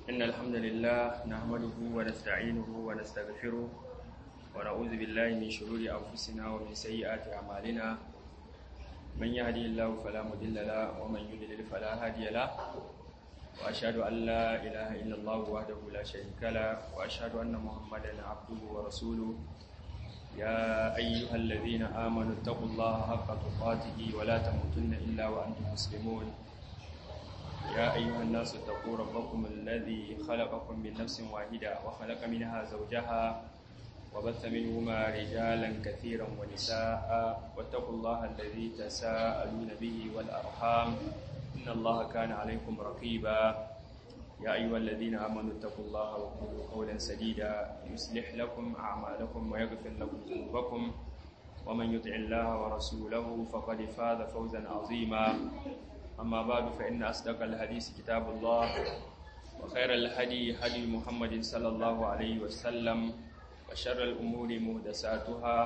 إن الحمد لله نحمده ونستعينه ونستغفره ونعوذ بالله من شرور أنفسنا ومن سيئات أعمالنا من يهدي الله فلا مضل له ومن يضلل فلا هادي له وأشهد أن لا إله إلا الله وحده لا شريك له وأشهد أن محمدا عبده ورسوله يا أيها الذين آمنوا اتقوا الله حق تقاته ولا تموتن إلا وأنتم مسلمون يا أيها الناس اتقوا ربكم الذي خلقكم من نفس واحدة وخلق منها زوجها وبث منهما رجالا كثيرا ونساء واتقوا الله الذي تساءلون به والأرحام إن الله كان عليكم رقيبا يا أيها الذين آمنوا اتقوا الله وقولوا قولا سديدا يصلح لكم أعمالكم ويغفر لكم ذنوبكم ومن يطع الله ورسوله فقد فاز فوزا عظيما أما بعد فإن أصدق الحديث كتاب الله وخير الهدي هدي محمد صلى الله عليه وسلم وشر الأمور مهدساتها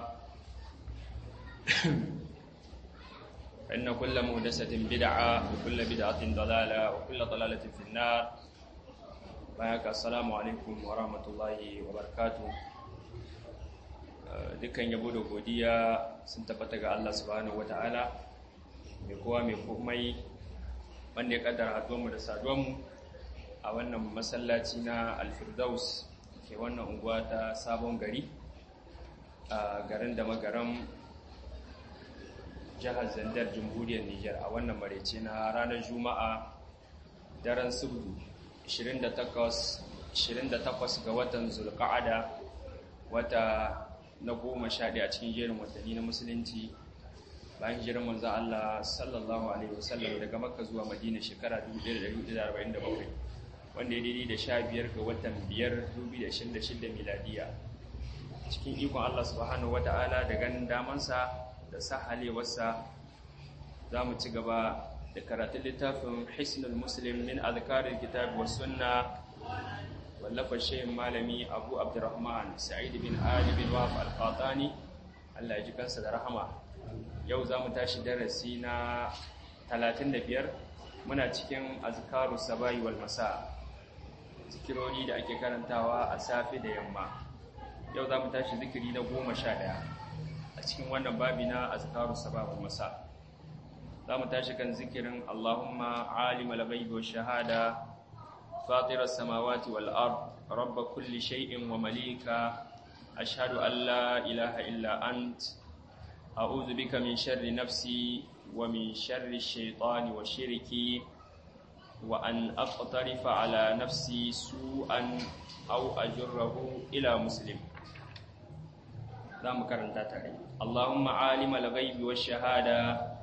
فإن كل مهدسة بدعة وكل بدعة ضلالة وكل ضلالة في النار بارك السلام عليكم ورحمة الله وبركاته dukkan yabo da godiya sun tabbata ga Allah subhanahu wataala mai kowa mai komai wanda ya kaddara haduwanmu da saduwanmu a wannan masallaci na alfirdaus ke wannan unguwa ta sabon gari a garin da magaran jihar zandar jamhuriyar niger a wannan marece na ranar juma'a daren subdu 28 ga watan zulka'ada wata na goma sha ɗaya a cikin jerin watanni na musulunci bayan hijirar manzan Allah sallallahu Alaihi wasallam daga makka zuwa madina shekara 1447 wanda ya daidai da sha biyar ga watan biyar 2026 miladiya cikin ikon Allah subhanahu wa ta'ala da ganin damansa da sahalewarsa za mu ci gaba da karatun littafin hisnul muslim min azkarin kitab wa sunna wallafa shayin malami abu abdurrahman sa'id bin ali bin wahab al-qatani Allah ya ji kansa da rahama yau za mu tashi darasi na 35 muna cikin azkaru sabayi wal masa zikirori da ake karantawa a safe da yamma yau za mu tashi zikiri na 11 a cikin wannan babi na azkaru sabayi wal masa za mu tashi kan zikirin Allahumma alimal ghaibi wash shahada fatir as-samawati wal ard rabb kulli shay'in wa malika ashhadu an la ilaha illa ant أعوذ بك من شر نفسي ومن شر الشيطان وشركي وأن أقترف على نفسي سوءا أو أجره إلى مسلم لا مكرن تاتري اللهم عالم الغيب والشهادة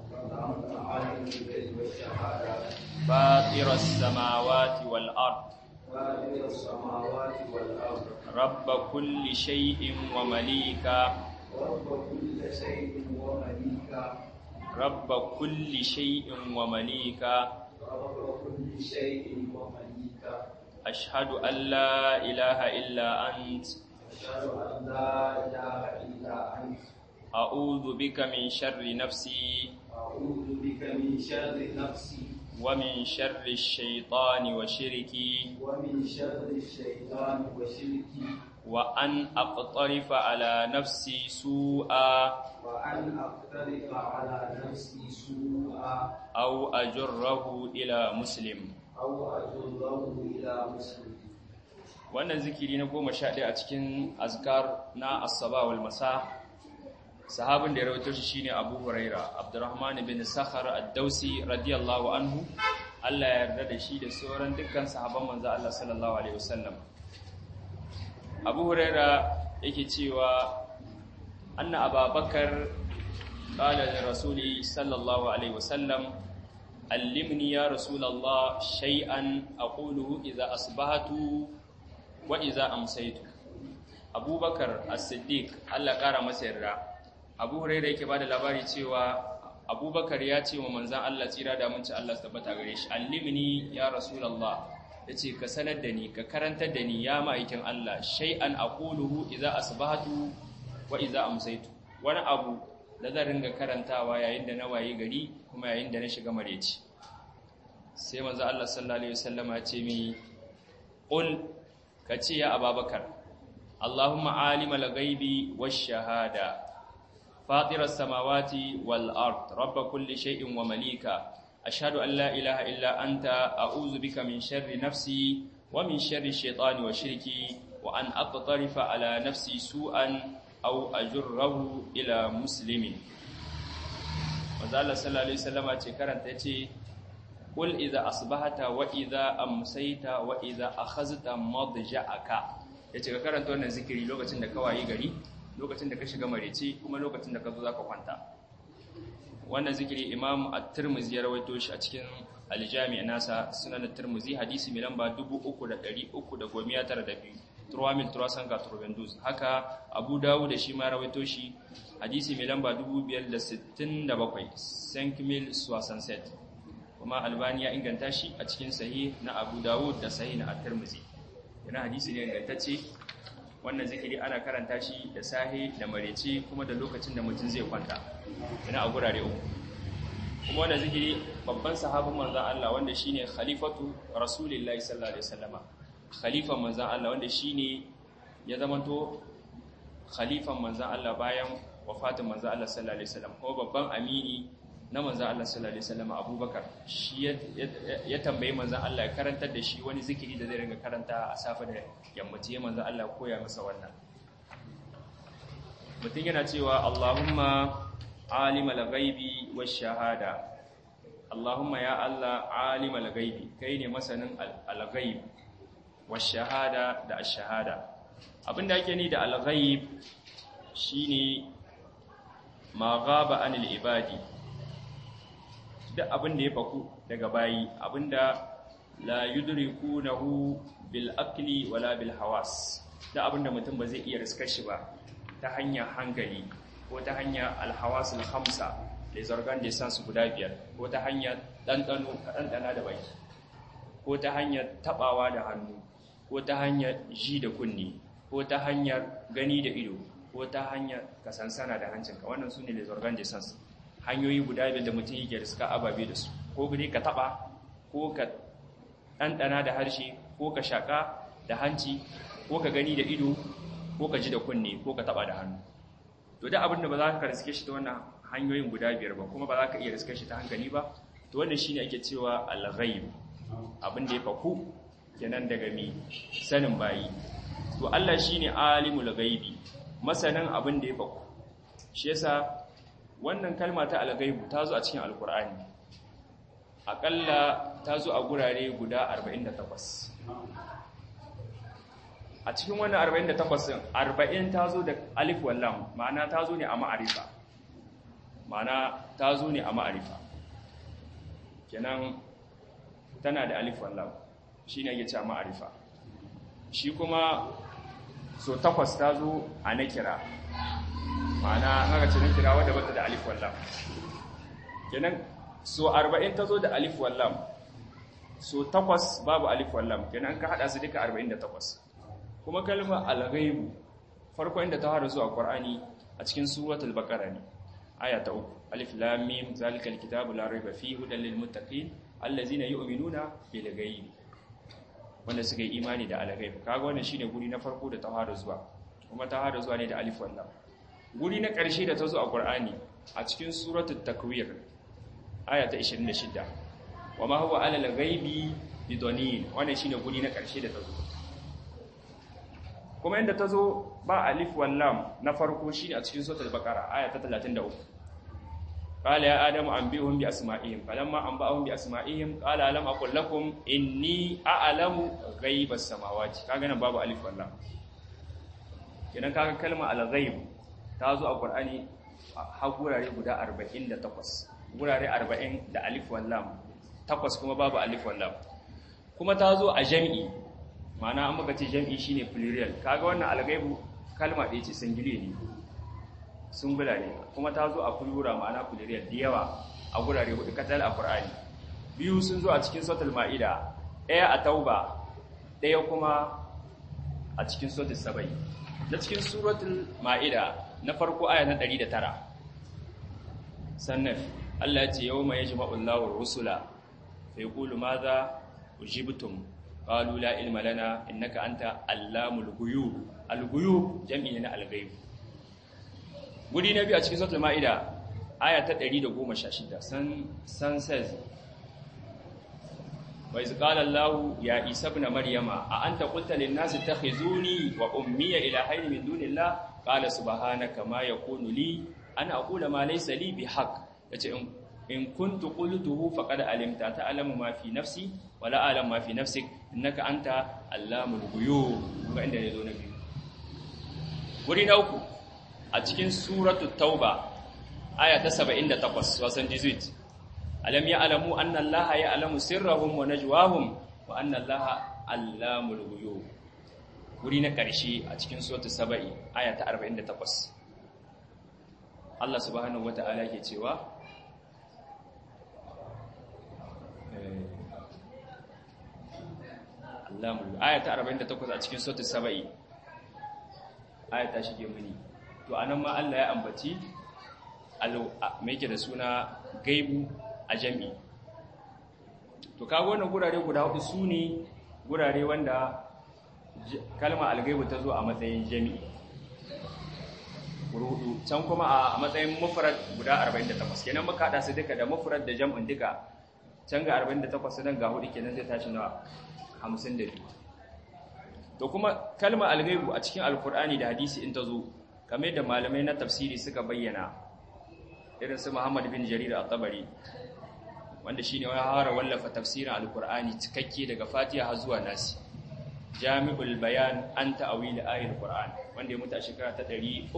فاطر السماوات والأرض فاطر السماوات والأرض رب كل شيء ومليكا رب كل شيء ومليكا رب كل شيء ومليكا رب كل شيء ومليكا أشهد أن لا إله إلا أنت أشهد أن لا إله إلا أنت أعوذ بك من شر نفسي أعوذ بك من شر نفسي ومن شر الشيطان وشركي ومن شر الشيطان وشركي وأن أقترف على نفسي سوءا وأن أقترف على نفسي سوءا أو أجره إلى مسلم أو أجره إلى مسلم wannan zikiri na goma sha ɗaya a cikin azkar na asaba wal masa sahabin da ya rawaito shi shine Abu Huraira Abdurrahman bin Sakhar ad-Dausi radiyallahu anhu Allah ya yarda da shi da sauran dukkan sahabban manzo Allah sallallahu alaihi wasallam Abu Huraira yake cewa anna Abubakar qala li rasuli sallallahu alaihi wasallam allimni ya rasulullah shay'an aquluhu idza asbahatu wa iza amsaitu abubakar as-siddiq Allah kara masa yarda abu hurairah yake bada labari cewa abubakar ya ce wa manzon Allah tsira da mun ci Allah tabbata gare shi allimni ya rasulullah yace ka sanar da ni ka karantar da ni ya ma'aikin Allah shay'an aquluhu idza asbahatu wa iza amsaitu wani abu da zan ringa karantawa yayin da na waye gari kuma yayin da na shiga mareci sai manzo Allah sallallahu alaihi wasallam ya ce mi qul kace ya ababakar allahumma alimal ghaibi wash shahada fatiras samawati wal ard rabb kulli shay'in wa malika ashhadu an la ilaha illa anta a'udhu bika min sharri nafsi wa min sharri shaytani wa shirki wa an aqtarifa ala nafsi su'an aw ajurrahu ila muslimin manzo Allah sallallahu alaihi wasallama ce karanta yace qul idza asbahata wa idza amsayta wa idza akhazta madja'aka yace ka karanta wannan zikiri lokacin da ka wayi gari lokacin da ka shiga mareci kuma lokacin da ka zo zaka kwanta wannan zikiri imam at-tirmidhi ya rawaito shi a cikin al-jami' nasa sunan at-tirmidhi hadisi mai lamba 3392 turwamil turasan ga turbendus haka abu dawud da shi ma rawaito shi hadisi mai lamba 567 sankmil suwasanset kuma albani ya inganta shi a cikin sahih na abu dawud da sahih na at-tirmidhi yana hadisi ne ingantacce wannan zikiri ana karanta shi da sahi da marece kuma da lokacin da mutum zai kwanta yana a gurare uku kuma wannan zikiri babban sahabin manzon Allah wanda shine khalifatu rasulillahi sallallahu alaihi wasallama khalifan manzan Allah wanda shine ya zamanto khalifan manzan Allah bayan wafatin manzan Allah sallallahu alaihi wasallam ko babban amini na manzan Allah sallallahu alaihi wasallam Abubakar shi ya tambayi manzan Allah ya karantar da shi wani zikiri da zai ringa karanta a safe da yammaci ya manzan Allah koya masa wannan mutum yana cewa Allahumma alimal ghaibi wash shahada Allahumma ya Allah alimal ghaibi kai ne masanin al-ghaib washahada da ashahada abinda ake ni da al-ghaib shine ma ghaba anil ibadi duk abinda ya faku daga bayi abinda la yudrikunahu bil akli wala bil hawas duk abinda mutum ba zai iya riskar shi ba ta hanyar hankali ko ta hanyar al-hawasul khamsa da zargan da san su guda biyar ko ta hanyar dandano dandana da baki ko ta hanyar tabawa da hannu ko ta hanyar ji da kunni ko ta hanyar gani da ido ko ta hanyar kasansana da hancinka wannan su ne les organ de sens hanyoyi guda biyar da mutum yake da suka ababe da su ko guri ka taba ko ka ɗanɗana da harshe ko ka shaƙa da hanci ko ka gani da ido ko ka ji da kunne ko ka taba da hannu to da abin da ba za ka riske shi ta wannan hanyoyin guda biyar ba kuma ba za ka iya riske shi ta hankali ba to wannan shine ake cewa al-ghaib abin da ya faku kenan daga mi sanin bayi to Allah shine alimul ghaibi masanin abin da ya faku shi yasa wannan kalma ta al-ghaibu ta zo a cikin alkur'ani akalla ta zo a gurare guda 48 a cikin wannan 48 din 40 ta zo da alif wal lam ma'ana ta zo ne a ma'arifa ma'ana ta zo ne a ma'arifa kenan tana da alif wal lam shi ne ya ce ma'arifa shi kuma so takwas ta zo a na kira ma'ana haka ce na kira wadda bata da alif wallam kenan so arba'in ta zo da alif wallam so takwas babu alif wallam kenan ka hada su duka arba'in da takwas kuma kalmar alghaibu farko inda ta hada zuwa qur'ani a cikin suratul baqara ne aya ta uku alif lam mim zalikal kitabu la raiba fihi hudan lil muttaqin allazina yu'minuna bil ghaibi wanda suka yi imani da al-ghaib kaga wannan shine guri na farko da tahara zuwa kuma tahara zuwa ne da alif wallam guri na ƙarshe da ta zo a Qur'ani a cikin suratul takwir aya ta 26 wama huwa ala al-ghaibi bidanin wannan shine guri na ƙarshe da ta zo kuma inda ta zo ba alif wallam na farko shine a cikin suratul baqara aya ta 33 قال يا آدم أنبئهم بأسمائهم فلما أنبأهم بأسمائهم قال ألم أقل لكم إني أعلم غيب السماوات kaga nan babu alif wallam kenan kaga kalma al-ghaib ta zo a Qur'ani har gurare guda 48 gurare 40 da alif wallam takwas kuma babu alif wallam kuma ta zo a jami'i ma'ana an muka ce jami'i shine plural kaga wannan al-ghaib kalma ɗaya ce singile ne sungula ne kuma ta zo a kulura ma'ana kuliriyar da yawa a gurare hudu katal a Qur'ani biyu sun zo a cikin suratul Ma'ida ɗaya a Tauba ɗaya kuma a cikin suratul Sabai da cikin suratul Ma'ida na farko aya na 109 sannan Allah ya ce yawma yajma'u Allahu rusula fa yaqulu madha ujibtum qalu la ilma lana innaka anta allamul ghuyub al-ghuyub jam'i na al-ghaib guri na biyu a cikin suratul maida aya ta 116 san san says wa iz qala allah ya isa ibn maryama a anta qulta lin nasi takhizuni wa ummi ilahayn min dunillah qala subhanaka ma yakunu li an aqula ma laysa li bihaq yace in in kuntu qultuhu faqad alimta ta'lamu ma fi nafsi wa la a'lamu ma fi nafsik innaka anta allamul ghuyub ga inda ne zo na biyu wuri na uku a cikin suratul tauba aya ta 78 wasan 18 alam ya'lamu anna allaha ya'lamu sirrahum wa najwahum wa anna allaha allamul ghuyub wuri na ƙarshe a cikin suratul saba'i aya ta 48 Allah subhanahu wata'ala ke cewa Allamul aya ta 48 a cikin suratul saba'i aya ta shige muni to anan ma Allah ya ambaci me yake da suna gaibu a jami'i to kago wannan gurare guda hudu su ne gurare wanda kalma algaibu ta zo a matsayin jami'i hudu can kuma a matsayin mufrad guda 48 kenan muka hada su duka da mufrad da jam'in duka can ga 48 nan ga hudu kenan zai tashi nawa 52 to kuma kalma algaibu a cikin alkur'ani da hadisi in ta zo kamar da malamai na tafsiri suka bayyana irin su Muhammad bin Jarir al-Tabari wanda shine wani hawara wallafa tafsirin alkur'ani cikakke daga Fatiha har zuwa Nasi Jami'ul Bayan an ta'awil ayatul Qur'an wanda ya mutu a shekara ta 310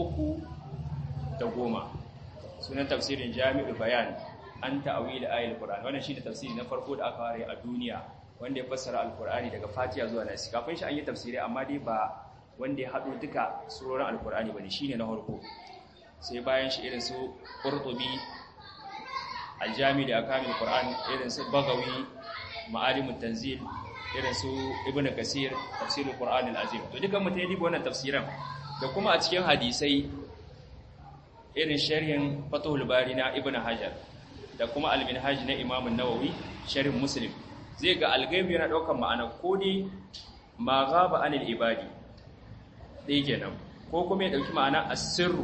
sunan tafsirin Jami'ul Bayan an ta'awil ayatul Qur'an wannan shine tafsiri na farko da aka fara a duniya wanda ya fassara alkur'ani daga Fatiha zuwa Nasi kafin shi an yi tafsiri amma dai ba wanda ya haɗo duka surorin alkur'ani bane shine na farko sai bayan shi irin su Qurtubi aljami da akamil Qur'an irin su Bagawi Ma'alimut Tanzil irin su Ibn Kasir tafsirul Qur'an al-Azim to dukan mutai dibo wannan tafsiran da kuma a cikin hadisai irin sharhin Fathul Bari na Ibn Hajar da kuma al-Minhaj na Imam an-Nawawi sharhin Muslim zai ga al-ghaib yana daukar ma'ana ko dai ma ghaba anil ibadi dai kenan ko kuma ya dauki ma'ana as-sirru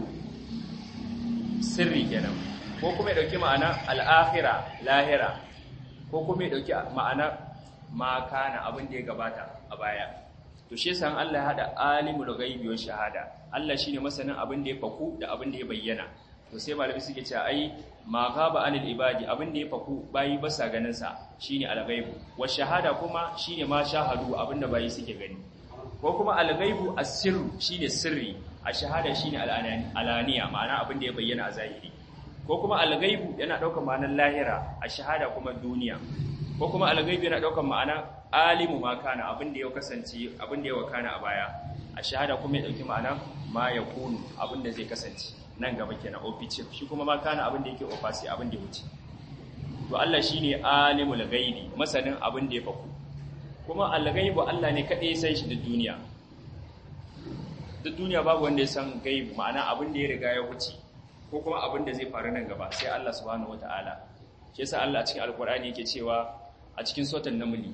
sirri kenan ko kuma ya dauki ma'ana al-akhira lahira ko kuma ya dauki ma'ana ma kana abin da ya gabata a baya to shi yasa Allah ya hada alimul ghaibi wa shahada Allah shine masanin abin da ya faku da abin da ya bayyana to sai malami suke cewa ai ma ghaba anil ibadi abin da ya faku bayi ba sa ganin sa shine al-ghaibu wa shahada kuma shine ma shahadu abin da bayi suke gani ko kuma al-ghaibu as-sirru shine sirri a shahada shine alaniya ma'ana abin da ya bayyana a zahiri ko kuma al-ghaibu yana daukar ma'anar lahira a shahada kuma duniya ko kuma al-ghaibu yana daukar ma'ana alimu ma kana abin da ya kasance abin da ya wakana a baya a shahada kuma ya dauki ma'ana ma yakunu abin da zai kasance nan gaba kenan ofice shi kuma ma kana abin da yake ofasi abin da ya wuce to Allah shine alimul ghaibi masanin abin da ya faku kuma al-ghaibu Allah ne kadai ya san shi da duniya duk duniya babu wanda ya san gaibu ma'ana abin da ya riga ya wuce ko kuma abin da zai faru nan gaba sai Allah subhanahu wataala shi yasa Allah a cikin alkur'ani yake cewa a cikin suratul naml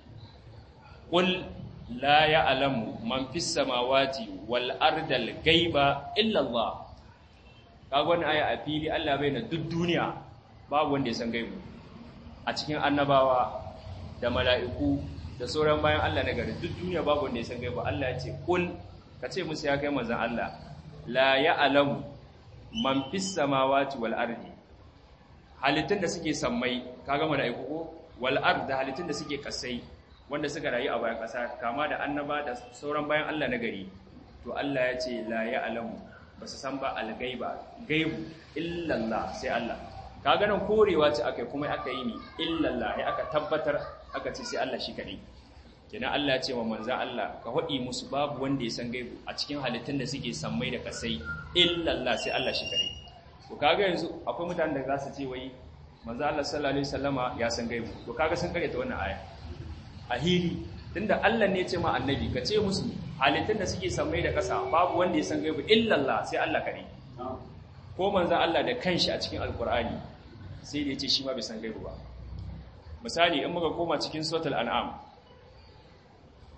qul la ya'lamu man fis samawati wal ardal ghaiba illa Allah kaga wannan aya a fili Allah bai na duk duniya babu wanda ya san gaibu a cikin annabawa da mala'iku da sauran bayan Allah na gari duk duniya babu wanda ya san gaibu Allah ya ce qul ka ce musu ya kai manzan Allah la ya alamu man fis samawati wal ardi halittun da suke sammai kaga malaiku ko wal ard da halittun da suke kasai wanda suka rayu a bayan kasa kama da annaba da sauran bayan Allah na gari to Allah ya ce la ya alamu ba su san ba al gaiba gaibu illa Allah sai Allah kaga nan korewa ce akai kuma aka yi ni illa Allah ya aka tabbatar aka ce sai Allah shi kadai kenan Allah ya ce wa manzan Allah ka haɗi musu babu wanda ya san gaibu a cikin halittun da suke sammai da kasai illallah sai Allah shi kare to kaga yanzu akwai mutanen da za su ce wai manzan Allah sallallahu alaihi wasallama ya san gaibu to kaga sun kare ta wannan aya a hili tunda Allah ne ya ce ma annabi ka ce musu halittun da suke sammai da kasa babu wanda ya san gaibu illallah sai Allah kare ko manzan Allah da kanshi a cikin alkur'ani sai da ya ce shi ma bai san gaibu ba misali in muka koma cikin suratul an'am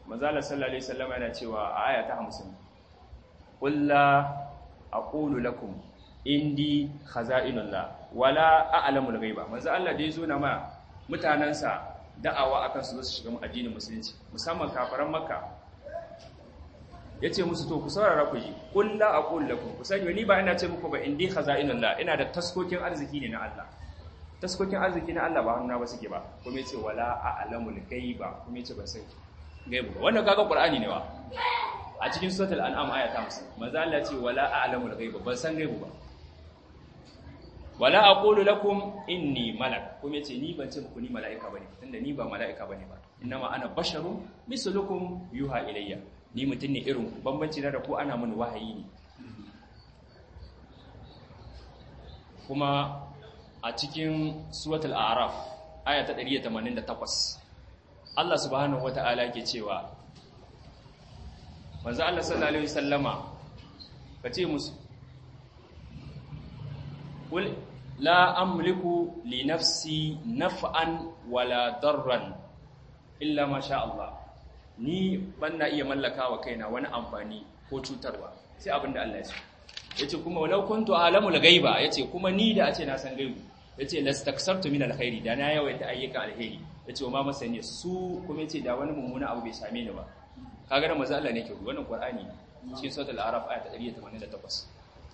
manzala sallallahu alaihi wasallam yana cewa a aya ta 50 qul la aqulu lakum indi khaza'inullah wala a'lamul ghaiba manzo Allah da yazo na ma mutanansa da'awa akan su su shiga addinin musulunci musamman kafaran makka yace musu to ku saurara ku ji qul la aqulu lakum ku sani ni ba ina ce muku ba indi khaza'inullah ina da taskokin arziki ne na Allah taskokin arziki na Allah ba hannuna ba suke ba kuma yace wala a'lamul ghaiba kuma yace ban san gaibu ba wannan kaga qur'ani ne wa a cikin suratul an'am aya ta 50 manzo Allah ce wala a'lamul ghaiba ban san gaibu ba wala aqulu lakum inni malak kuma yace ni ban ce muku ni mala'ika bane tunda ni ba mala'ika bane ba innama ana basharun mislukum yuha ilayya ni mutun ne irin ku bambanci na da ku ana mun wahayi ne kuma a cikin suratul a'raf aya ta 188 Allah subhanahu wata'ala ke cewa manzo Allah sallallahu alaihi wasallama kace musu qul la amliku li nafsi naf'an wala darran illa ma sha Allah ni banna iya mallaka wa kaina wani amfani ko cutarwa sai abinda Allah ya so yace kuma walau kuntu alamu al-ghaiba yace kuma ni da a ce na san gaibu yace lastaksartu min alkhairi da na yawaita ayyukan alheri yace wa ma masani su kuma yace da wani mummuna abu bai same ni ba kaga da manzo Allah ne ke wannan Qur'ani cikin suratul Araf ayat 188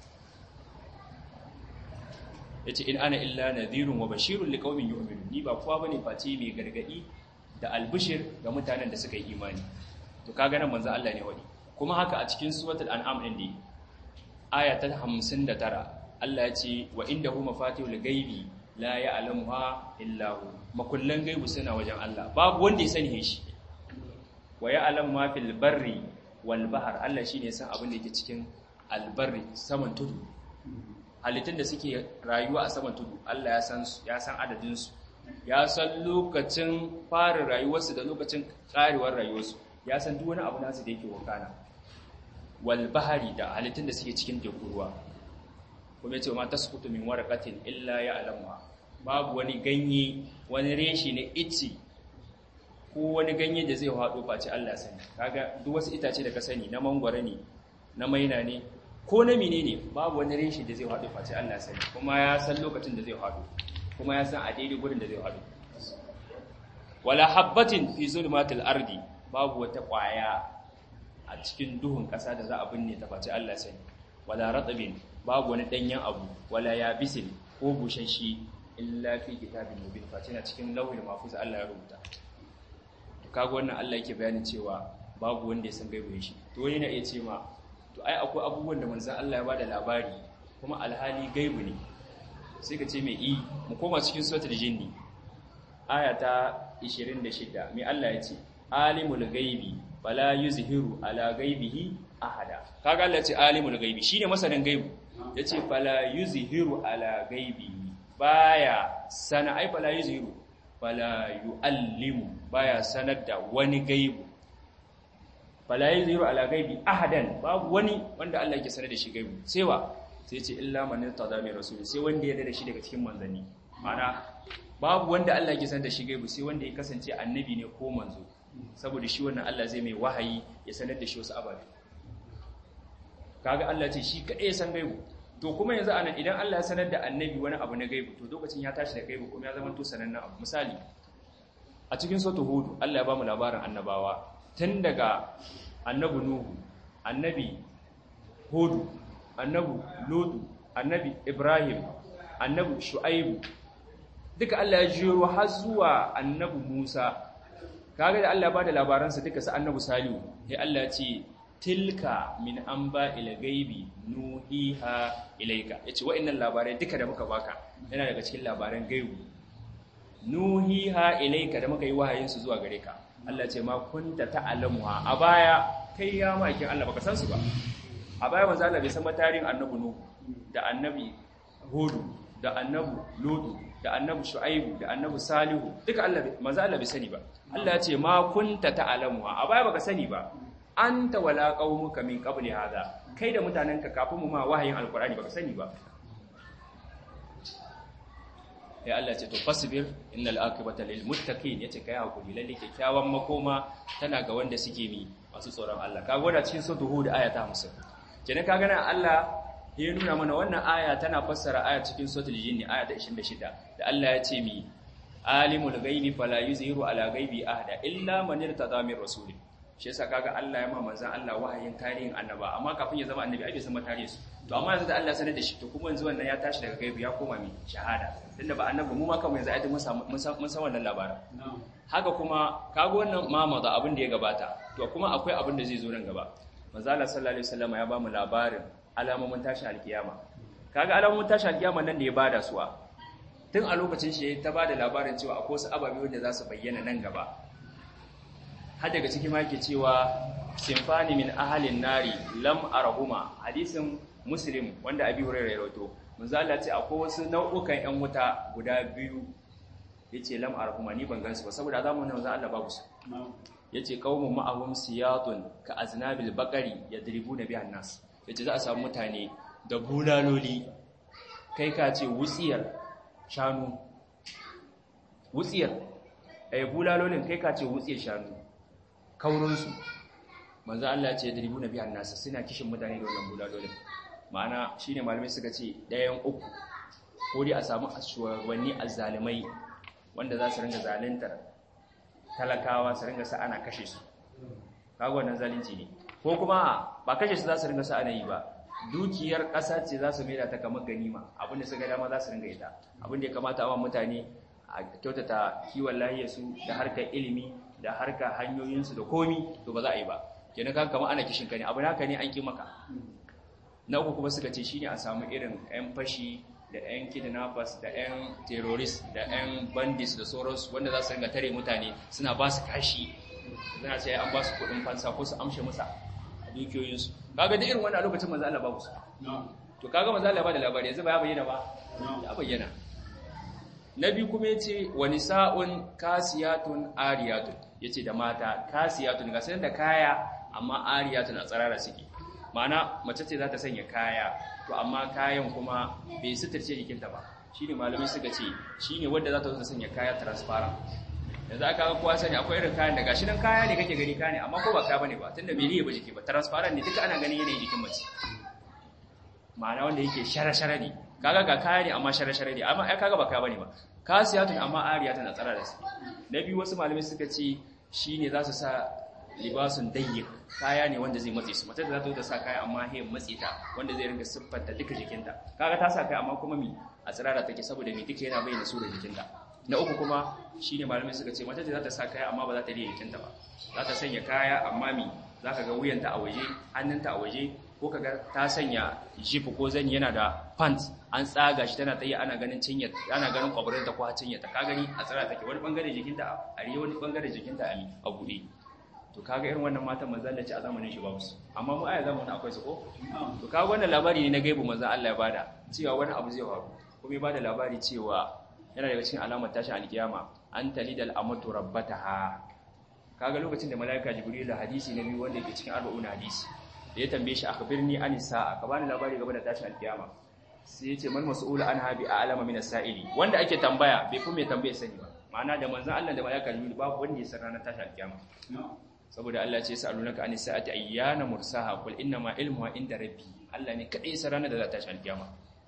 yace in ana illa nadhirun wa bashirun liqaumin yu'minun ni ba kowa bane face mai gargadi da albishir ga mutanen da suka yi imani to kaga nan manzo Allah ne wani kuma haka a cikin suratul an'am din dai aya ta 59 Allah ya ce wa indahu mafatihul ghaibi la ya'lamuha illa hu makullan gaibu suna wajen Allah babu wanda ya sani shi wa ya'lamu ma fil barri wal bahr Allah shine ya san abin da yake cikin albarri saman tudu halittun da suke rayuwa a saman tudu Allah ya san su ya san adadin su ya san lokacin fara rayuwarsu da lokacin karewar rayuwarsu ya san duk wani abu nasu da yake wakana wal bahari da halittun da suke cikin teku ruwa kuma yace ma tasqutu min waraqatin illa ya'lamuha babu wani ganye wani reshi ne ici ko wani ganye da zai hado face Allah sani kaga duk wasu itace da ka sani na mangwara ne na maina ne ko na menene babu wani reshi da zai hado face Allah sani kuma ya san lokacin da zai hado kuma ya san a daidai gurin da zai hado wala habbatin fi zulmatil ardi babu wata kwaya a cikin duhun ƙasa da za a binne ta face Allah sani wala ratabin babu wani danyen abu wala yabisin ko bushashe illa fi kitabin mubin face na cikin lauhul mahfuz Allah ya rubuta to kaga wannan Allah yake bayanin cewa babu wanda ya san gaibu shi to wani na iya ce ma to ai akwai abubuwan da manzon Allah ya bada labari kuma alhali gaibu ne sai ka ce mai i mu koma cikin suratul jinni aya ta 26 mai Allah ya ce alimul gaibi fala yuzhiru ala gaibihi ahada kaga Allah ce alimul gaibi shine masanin gaibu yace fala yuzhiru ala gaibihi baya sana ai fala yuzhiru fala yuallimu baya sanar da wani gaibu fala yuzhiru ala gaibi ahadan babu wani wanda Allah yake sanar da shi gaibu sai wa sai ce illa man tada min rasul sai wanda ya da shi daga cikin manzanni mana babu wanda Allah yake sanar da shi gaibu sai wanda ya kasance annabi ne ko manzo saboda shi wannan Allah zai mai wahayi ya sanar da shi wasu ababe kaga Allah ce shi kadai ya san gaibu to kuma yanzu anan idan Allah ya sanar da annabi wani abu na gaibu to lokacin ya tashi da gaibu kuma ya zama to sanannen abu misali a cikin suratul hud Allah ya ba mu labarin annabawa tun daga annabi nuhu annabi hud annabi lut annabi ibrahim annabi shu'aib duka Allah ya jiro har zuwa annabi musa kaga da Allah ya bada labaransa duka su annabi salihu sai Allah ya ce tilka min anba'il ghaibi nuhiha ilayka yace wa'annan labarai duka da muka baka yana daga cikin labaran gaibu nuhiha ilayka da muka yi wahayin su zuwa gare ka Allah ce ma kunta ta'lamuha a baya kai ya makin Allah baka san su ba a baya manzo Allah bai san matarin annabi nuhu da annabi hudu da annabi lutu da annabi shu'aibu da annabi salihu duka Allah manzo Allah bai sani ba Allah ya ce ma kunta ta'lamuha a baya baka sani ba anta wala qaumuka min qabli hada kai da mutanenka kafin mu ma wahayin alqur'ani baka sani ba ya Allah ce to fasbir innal aqibata lil muttaqin yace kai hakuri lalle kyakkyawan makoma tana ga wanda suke mi masu tsoron Allah kaga wanda cikin suratul hud aya ta 50 kenan kaga nan Allah ya nuna mana wannan aya tana fassara aya cikin suratul jinn aya ta 26 da Allah ya ce mi alimul ghaibi fala yuzhiru ala ghaibi ahada illa man irtada min rasulih shi yasa kaga Allah ya ma manzon Allah wahayin tarihin annaba amma kafin ya zama annabi ai bai san tarihin su to amma yanzu da Allah sanar da shi to kuma yanzu wannan ya tashi daga gaibi ya koma mi shahada tunda ba annabi mu ma kanmu yanzu ai mun san mun san wannan labarin haka kuma kaga wannan mama da abin da ya gabata to kuma akwai abin da zai zo nan gaba manzo Allah sallallahu alaihi wasallam ya ba mu labarin alamomin tashi alkiyama kaga alamomin tashi alkiyama nan da ya bada su a tun a lokacin shi ta bada labarin cewa akwai wasu ababe wanda za su bayyana nan gaba har daga ciki ma yake cewa simfani min ahalin nari lam arahuma hadisin muslim wanda abi hurairah ya rawaito manzo Allah ce akwai wasu nau'ukan ƴan wuta guda biyu yace lam arahuma ni ban gansu ba saboda zamanin manzo Allah babu su yace qaumun ma'ahum siyatun ka aznabil baqari yadribuna bihan nas yace za a samu mutane da bulaloli kai ka ce wutsiyar shanu wutsiyar eh bulalolin kai ka ce wutsiyar shanu kaurinsu manzo Allah ya ce dribuna bihan nas suna kishin mutane da wannan bulalolin ma'ana shine malamai suka ce ɗayan uku ko dai a samu shugabanni azzalimai wanda za su ringa zaluntar talakawa su ringa sa ana kashe su kaga wannan zalunci ne ko kuma ba kashe su za su ringa sa ana yi ba dukiyar ƙasa ce za su maida ta kamar ganima abinda suka dama za su ringa ita abinda ya kamata a mutane a kyautata kiwon lahiyarsu da harkar ilimi da harkar hanyoyinsu da komi to ba za a yi ba kenan kaga kamar ana kishin ka ne abu naka ne an ki maka na uku kuma suka ce shine a samu irin 'yan fashi da 'yan kidnappers da 'yan terrorist da 'yan bandits da sauransu wanda za su ringa tare mutane suna ba su kashi suna sai an ba su kuɗin fansa ko su amshe musa a dukiyoyinsu kaga da irin wannan lokacin manzo Allah babu su to kaga manzo Allah ba da labari yanzu ba ya bayyana ba ya bayyana na biyu kuma yace wa nisa'un kasiyatun ariyatun yace da mata kasiyatun ga sanin da kaya amma ariyatun a tsarara suke ma'ana mace ce za ta sanya kaya to amma kayan kuma bai suturce jikinta ba shine malamai suka ce shine wanda za ta zo ta sanya kaya transparent yanzu aka ga kowa sani akwai irin kayan da gashi nan kaya ne kake gani kaya ne amma ko ba kaya bane ba tunda bai riye ba jiki ba transparent ne duka ana ganin yanayin jikin mace ma'ana wanda yake shara-shara ne kaga ga kaya ne amma shara-shara ne amma ai kaga ba kaya bane ba kasiyatun amma ariyatun a tsara da su na biyu wasu malamai suka ce shine za su sa libasun dayyik kaya ne wanda zai matse su mace da za ta ta sa kaya amma he matse ta wanda zai ringa siffanta duka jikinta kaga ta sa kaya amma kuma mi a tsirara take saboda mi duka yana bayyana su da jikinta na uku kuma shine malamai suka ce mace da za ta sa kaya amma ba za ta riya jikinta ba za ta sanya kaya amma mi za ka ga wuyanta a waje hannunta a waje ko kaga ta sanya jifu ko zani yana da pants an tsaga shi tana tsaye ana ganin cinya ana ganin kwabarin ta ko cinya ta ka gani a tsara take wani bangare jikinta a riya wani bangare jikinta a buɗe to kaga irin wannan matan manzon Allah ce a zamanin shi babu su amma mu aya zamanin akwai su ko to kaga wannan labari ne na gaibu manzon Allah ya bada cewa wani abu zai faru kuma ya bada labari cewa yana daga cikin alamar tashin alkiyama an talidal amatu rabbataha kaga lokacin da malaika jibril da hadisi na biyu wanda yake cikin arba'un hadisi da ya tambaye shi akhbirni an sa'a ka bani labari game da tashin alkiyama sai ya ce man mas'ulu an habi a alama min as-sa'ili wanda ake tambaya bai fi mai tambaye sani ba ma'ana da manzon Allah da malaika jibril babu wanda ya san ranar tashin alkiyama saboda Allah ce sa'alunaka anis sa'ati ayyana mursaha qul inna ma ilmuha inda rabbi Allah ne kadai sa ranar da za ta tashi alkiyama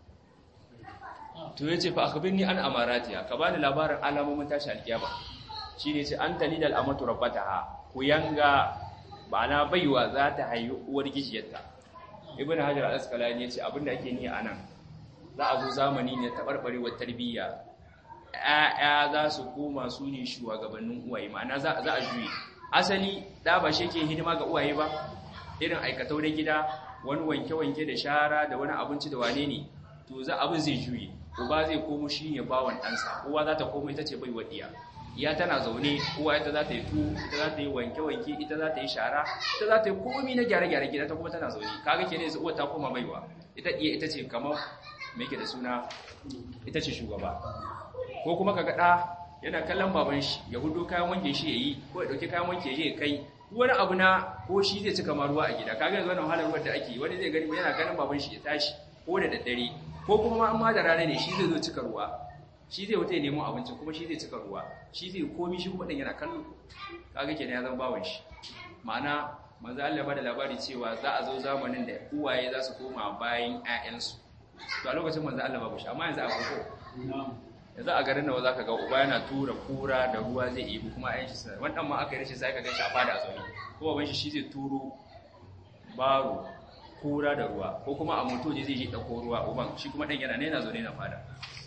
to yace fa akhbirni an amaratiha ka bani labarin alamomin tashi alkiyama shine ce an talidal amatu rabbataha ku yanga bana baiwa za ta haihu uwar gijiyarta ibnu hajar al-asqalani yace abinda ake ni anan za a zo zamani ne tabarbarewar tarbiyya ƴaƴa za su koma su ne shugabannin uwaye ma'ana za a juye asali da ba shi ke hidima ga uwaye ba irin aikatau da gida wani wanke-wanke da shara da wani abinci da wane ne to za abin zai juye uba zai komo shi ne bawan ɗansa uwa za ta komo ita ce bai wadiya iya tana zaune uwa ita za ta yi tu ita za ta yi wanke-wanke ita za ta yi shara ita za ta yi komi na gyare-gyare gida ta kuma tana zaune kaga ke ne uwa ta koma baiwa ita iya ita ce kamar me ke da suna ita ce shugaba ko kuma kaga ɗa yana kallon baban shi ya hudu kayan wanke shi ya yi ko ya ɗauki kayan wanke ya kai wani abu na ko shi zai cika ma ruwa a gida kaga yanzu wannan wahalar ruwan da ake wani zai gani yana ganin baban shi ya tashi ko da daddare ko kuma ma amma da rana ne shi zai zo cika ruwa shi zai wuta ya nemo abincin kuma shi zai cika ruwa shi zai komi shi kuma ɗin yana kallo kaga kenan ya zama bawan shi ma'ana manzo Allah ba da labari cewa za a zo zamanin da uwaye za su koma bayan ƴaƴansu to a lokacin manzo Allah babu shi amma yanzu a farko yanzu a garin nawa zaka ga uba yana tura kura da ruwa zai ibi kuma ƴaƴan shi suna wannan ma aka yi rashin sai ka ganshi a fada a zaune ko baban shi shi zai turo baro kura da ruwa ko kuma a moto zai je dauko ruwa uban shi kuma dan yana ne yana zaune na fada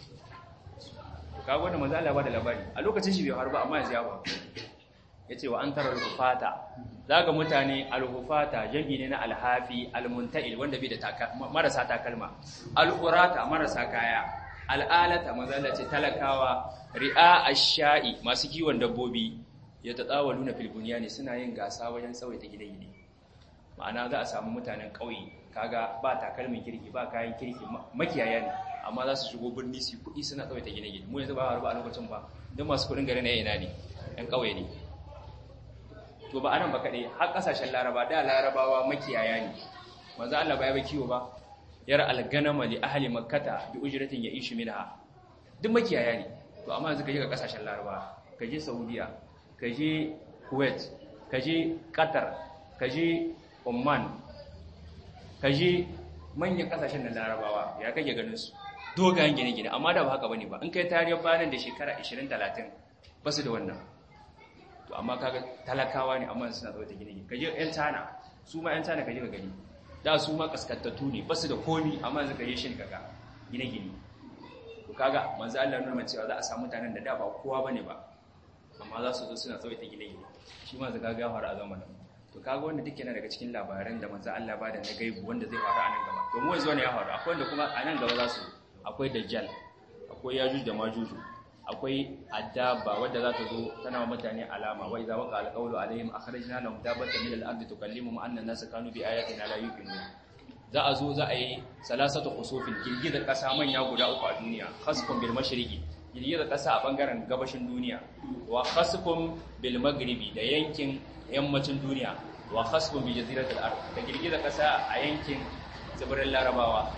kaga wannan manzo Allah ba da labari a lokacin shi bai faru ba amma yanzu ya faru yace wa antara al-hufata zaga mutane al-hufata jami ne na al-hafi al-munta'il wanda bai da marasa takalma al-qurata marasa kaya al-alata manzo Allah ce talakawa ri'a ash-sha'i masu kiwon dabbobi ya tatawaluna fil bunyani suna yin gasa wajen tsawaita gine-gine ma'ana za a samu mutanen ƙauye kaga ba takalmin kirki ba kayan kirki makiyaya ne amma za su shigo birni su kuɗi suna tsawaita gine-gine mu yanzu ba a ba a lokacin ba don masu kuɗin gari na yana ne ɗan ƙauye ne to ba anan ba kaɗai har ƙasashen laraba da larabawa makiyaya ne manzo Allah ba ya ba kiwo ba yar alganama li ahli makkata bi ujratin ya'ishu minha duk makiyaya ne to amma yanzu kaje ga ƙasashen laraba kaje saudiya kaje kuwait kaje qatar kaje Oman kaje manyan kasashen da Larabawa ya kake ganin su dogayen gine-gine amma da ba haka bane ba in kai tariyar bayanan da shekara 20 30 ba su da wannan to amma kaga talakawa ne amma suna tsawaita gine-gine kaje yan China su ma yan China kaje ka gani da su ma kaskantattu ne ba su da komi amma yanzu kaje shin kaga gine-gine to kaga manzo Allah nuna cewa za a samu mutanen da da ba kowa bane ba amma za su zo suna tsawaita gine-gine shi ma zaka ga fara a zamanin to kaga wanda duk yana daga cikin labaran da manzo Allah ba da na gaibu wanda zai faru a nan gaba to mu yanzu ne ya faru akwai wanda kuma a nan gaba za su akwai dajjal akwai yajuj da majuj akwai adaba wanda za ta zo tana wa mutane alama wa idza waqa alqawlu alaihim akhrajna lahum dabatan min al-ardi tukallimuhum anna an-nasa kanu bi ayatina la yuqinun za a zo za a yi salasatu khusufin girgizar kasa manya guda uku a duniya khasfun bil mashriqi girgizar kasa a bangaren gabashin duniya wa khasfun bil maghribi da yankin yammacin duniya wa khasbun bi jaziratil ard da girgiza kasa a yankin tsibirin larabawa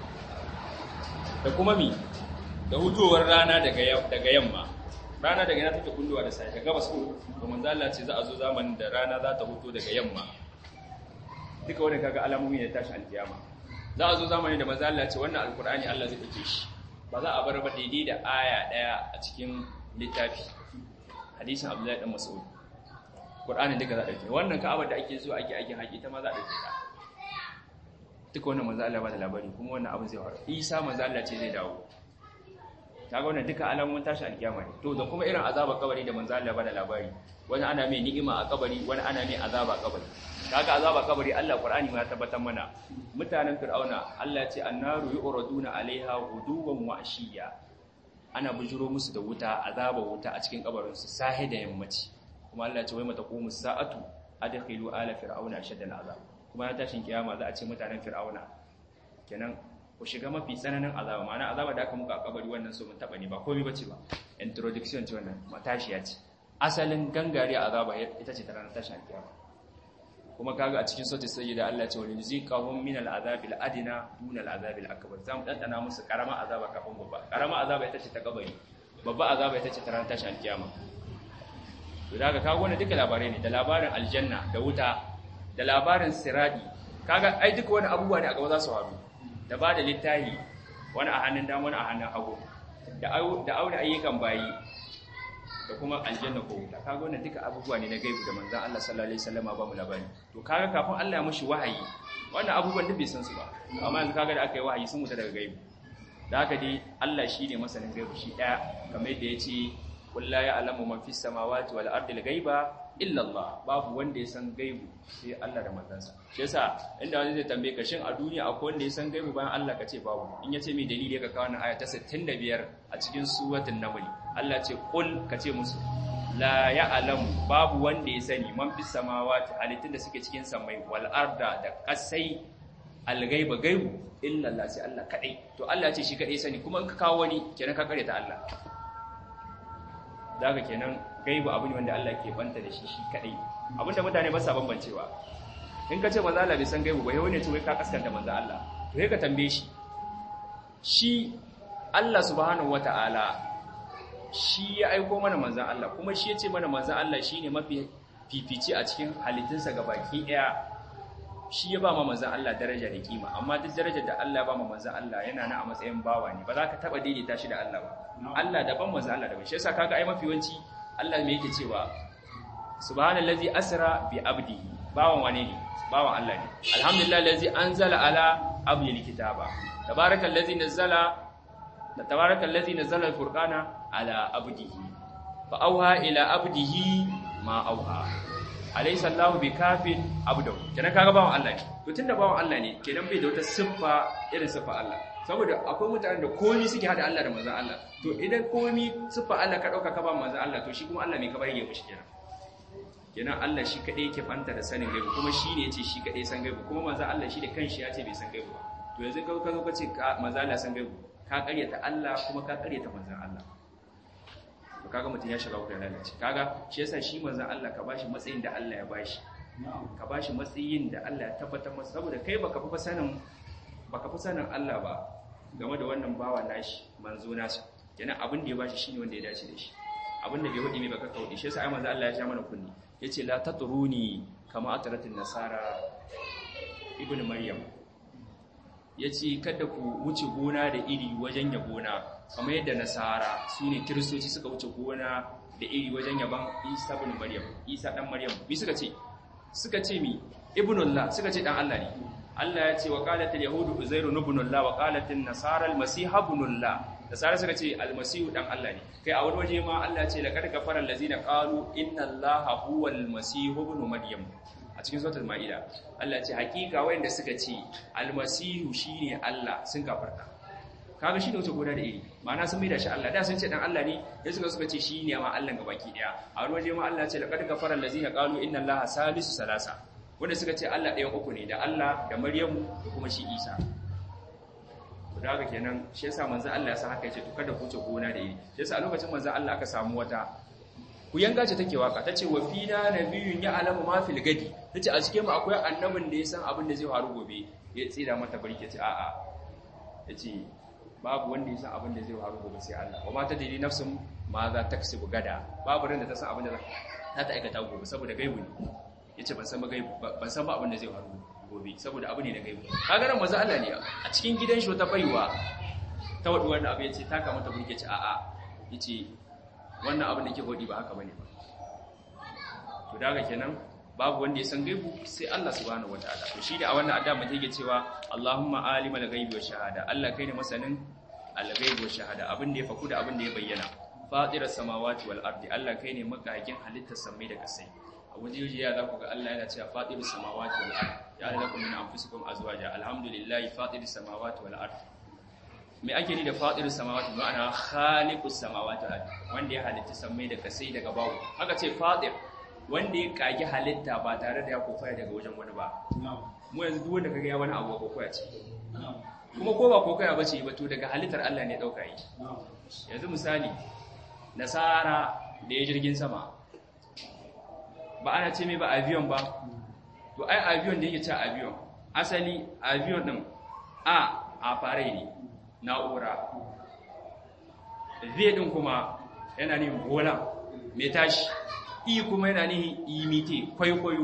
da kuma mi da hutowar rana daga daga yamma rana daga yana take kulluwa da sai daga gabas ko to manzo Allah ce za a zo zamanin da rana za ta huto daga yamma duka wannan kaga alamomi ne tashi alkiyama za a zo zamanin da manzo Allah ce wannan alqur'ani Allah zai dake shi ba za a bar ba daidai da aya daya a cikin littafi hadisin Abdullahi dan Mas'ud Qur'ani duka za a dauke wannan Ka'aba da ake so ake ake haƙi ta ma za a dauke ta duka wannan manzo Allah ba da labari kuma wannan abin zai faru Isa manzo Allah ce zai dawo kaga wannan duka alamomin tashi alkiyama ne to da kuma irin azaba kabari da manzo Allah ba da labari wani ana mai ni'ima a kabari wani ana mai azaba a kabari kaga azaba kabari Allah Qur'ani ma ya tabbatar mana mutanen Fir'auna Allah ya ce annaru yu'raduna alaiha ghuduwan wa ashiya ana bujuro musu da wuta azaba wuta a cikin kabarin su sahi da yammaci kuma Allah ya ce wai mata qumu sa'atu adkhilu ala fir'auna ashadda al'azab kuma ya tashin kiyama za a ce mutanen Fir'auna kenan ku shiga mafi tsananin azaba ma'ana azaba da aka muka a kabari wannan so mun taba ne ba komai bace ba introduction ce wannan matashiya ce asalin gangare azaba ita ce ta ranar tashin kiyama kuma kaga a cikin sautin sayyida Allah ce wani ziqahum min al'azabil adina dun al'azabil akbar zamu dandana musu karama azaba kafin babba karama azaba ita ce ta kabari babba azaba ita ce ta ranar tashin kiyama to daga kaga wannan duka labarai ne da labarin aljanna da wuta da labarin siradi kaga ai duka wani abubuwa ne a gaba za su faru da ba da littahi wani a hannun dama wani a hannun hagu da aure ayyukan bayi da kuma aljanna ko wuta kaga wannan duka abubuwa ne na gaibu da manzon Allah sallallahu alaihi wasallam ba mu labari to kaga kafin Allah ya mushi wahayi wannan abubuwan duk bai san su ba amma yanzu kaga da aka yi wahayi sun wuta daga gaibu da haka dai Allah shine masanin gaibu shi daya kamar yadda yace qul la ya'lamu man fis samawati wal ardi al ghaiba illa Allah babu wanda ya san gaibu sai Allah da manzansa shi yasa inda wani zai tambaye ka shin a duniya akwai wanda ya san gaibu bayan Allah ka ce babu in yace mai dalili ka kawo wannan aya ta 65 a cikin suratul naml Allah ce qul ka ce musu la ya'lamu babu wanda ya sani man fis samawati halittun da suke cikin samai wal arda da kasai al gaiba gaibu illa Allah sai Allah kadai to Allah ce shi kadai sani kuma in ka kawo wani kenan ka kare ta Allah daga kenan gaibu abu ne wanda Allah ke banta da shi shi kadai abinda mutane ba sa bambancewa in ka ce manzo Allah bai san gaibu ba yau ne ce wai ka kaskanta manzo Allah to sai ka tambaye shi shi Allah subhanahu wataala shi ya aiko mana manzan Allah kuma shi ya ce mana manzan Allah shine mafi fifici a cikin halittunsa baki ɗaya shi ya ba ma manzan Allah daraja da kima amma duk darajar da Allah ba ma manzan Allah yana na a matsayin bawa ne ba za ka taba daidaita shi da Allah ba Allah daban manzan Allah daban shi yasa kaga ai mafi yawanci Allah me yake cewa subhanallazi asra bi abdihi bawan wane ne bawan Allah ne alhamdulillah allazi anzala ala abdihi kitaba tabarakallazi nazzala tabarakallazi nazzala alfurqana ala abdihi fa auha ila abdihi ma auha alaysa Allahu bikafin abdahu kenan kaga bawan Allah ne to tunda bawan Allah ne kenan bai da wata siffa irin siffa Allah saboda akwai mutanen da komai suke hada Allah da manzon Allah to idan komai siffa Allah ka dauka ka ba manzon Allah to shi kuma Allah mai ka bari ya mishi kenan kenan Allah shi kadai yake fanta da sanin gaibu kuma shi ne yace shi kadai san gaibu kuma manzon Allah shi da kanshi ya ce bai san gaibu ba to yanzu ka zo ka ce manzon Allah san gaibu ka karyata Allah kuma ka karyata manzon Allah to kaga mutum ya shiga wurin lalace kaga shi yasa shi manzon Allah ka bashi matsayin da Allah ya bashi ka bashi matsayin da Allah ya tabbatar masa saboda kai baka fi sanin baka fi sanin Allah ba game da wannan bawa nashi manzo nashi kenan abin da ya bashi shine wanda ya dace da shi abin da bai wadi mai baka kaudi shi yasa ai manzo Allah ya sha mana kunni yace la tatruni kama ataratin nasara ibnu maryam yace kada ku wuce gona da iri wajen yabona kamar yadda nasara su ne kiristoci suka wuce gona da iri wajen yaban isa bin maryam isa dan maryam bi suka ce suka ce mi ibnullah suka ce dan Allah ne Allah ya ce wa qalatil yahudu uzairu ibnullah wa qalatin nasara almasih ibnullah nasara suka ce almasih dan Allah ne kai a wani waje ma Allah ya ce laqad kafara allazina qalu inna allaha huwal masih ibn maryam a cikin suratul maida Allah ya ce hakika wayanda suka ce almasihu shine Allah sun kafarta kaga shi da wuce gona da iri ma'ana sun mai da shi Allah da sun ce dan Allah ne ya suka suka ce shi ne ma Allah gabaki daya a wani waje ma Allah ce laqad kafara allazina qalu inna allaha salisu salasa wanda suka ce Allah ɗayan uku ne da Allah da Maryamu da kuma shi Isa to da haka kenan shi yasa manzo Allah ya sa haka yace to kada ku wuce gona da iri shi yasa a lokacin manzo Allah aka samu wata ku yanga ce take waka tace wa fina nabiyyun ya alamu ma fil gadi tace a cikin mu akwai annabin da ya san abin da zai faru gobe ya tsira mata barke ce a'a yace babu wanda ya san abin da zai faru gobe sai Allah wa mata dai nafsun ma za ta kasibu gada babu ran da ta san abin da za ta aikata gobe saboda gaibu ne yace ban san ba gaibu ban san ba abin da zai faru gobe saboda abu ne na gaibu kaga nan manzo Allah ne a cikin gidan shi wata baiwa ta wadu wannan abu yace taka mata burke ce a'a yace wannan abin da ke godi ba haka bane ba to daga kenan babu wanda ya san gaibu sai Allah subhanahu wataala to shi da a wannan addu'a mutum yake cewa Allahumma alimal ghaibi wa shahada Allah kai ne masanin al-ghaibi wa shahada abin da ya faku da abin da ya bayyana fatiras samawati wal ardi Allah kai ne makagin halittar samai da kasai a waje waje ya zaku ga Allah yana cewa fatirus samawati wal ardi ya lakum min anfusikum azwaja alhamdulillahi fatiris samawati wal ardi me ake ni da fatirus samawati ma'ana khaliqus samawati wal ardi wanda ya halitta samai da kasai daga bawo haka ce fatir wanda ya kage halitta ba tare da ya kofaya daga wajen wani ba mu yanzu duk wanda kaga ya wani abu kokoya ce kuma ko ba kokoya bace ba to daga halittar Allah ne dauka yi yanzu misali nasara da ya jirgin sama ba ana ce mai ba avion ba to ai avion da yake ce avion asali avion din a a farai ne na'ura zai din kuma yana ne bola mai tashi i kuma yana nihin imite kwaikwayo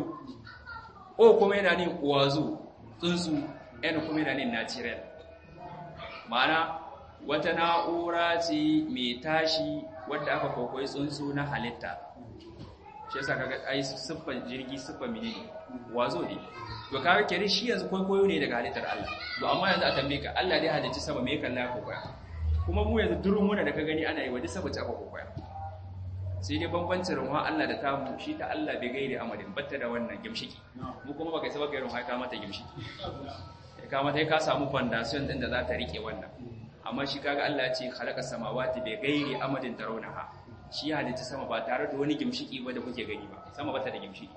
o kuma yana nihin wazo tsuntsu n kuma yana nihin natural ma'ana wata na'ura ce mai tashi wadda aka kwaikwayi tsuntsu na halitta shi yasa kaga ai siffan jirgi siffan menene wazo ne to kaga kere shi yanzu kwaikwayo ne daga halittar Allah to amma yanzu a tambaye ka Allah dai halicci sama me kalla ya kwaikwaya kuma mu yanzu durun muna da ka gani ana yi wa duk saboda aka kwaikwaya sai dai bambancin ruwa Allah da tamu shi ta Allah bai gaire amadin batta da wannan gimshiki mu kuma baka saba gairin haka mata gimshiki ya kama ta ka samu foundation din da za ta rike wannan amma shi kaga Allah ya ce khalaqa samawati bai gaire amadin tarawnaha shi ya halitta sama ba tare da wani gimshiki ba da kuke gani ba sama bata da gimshiki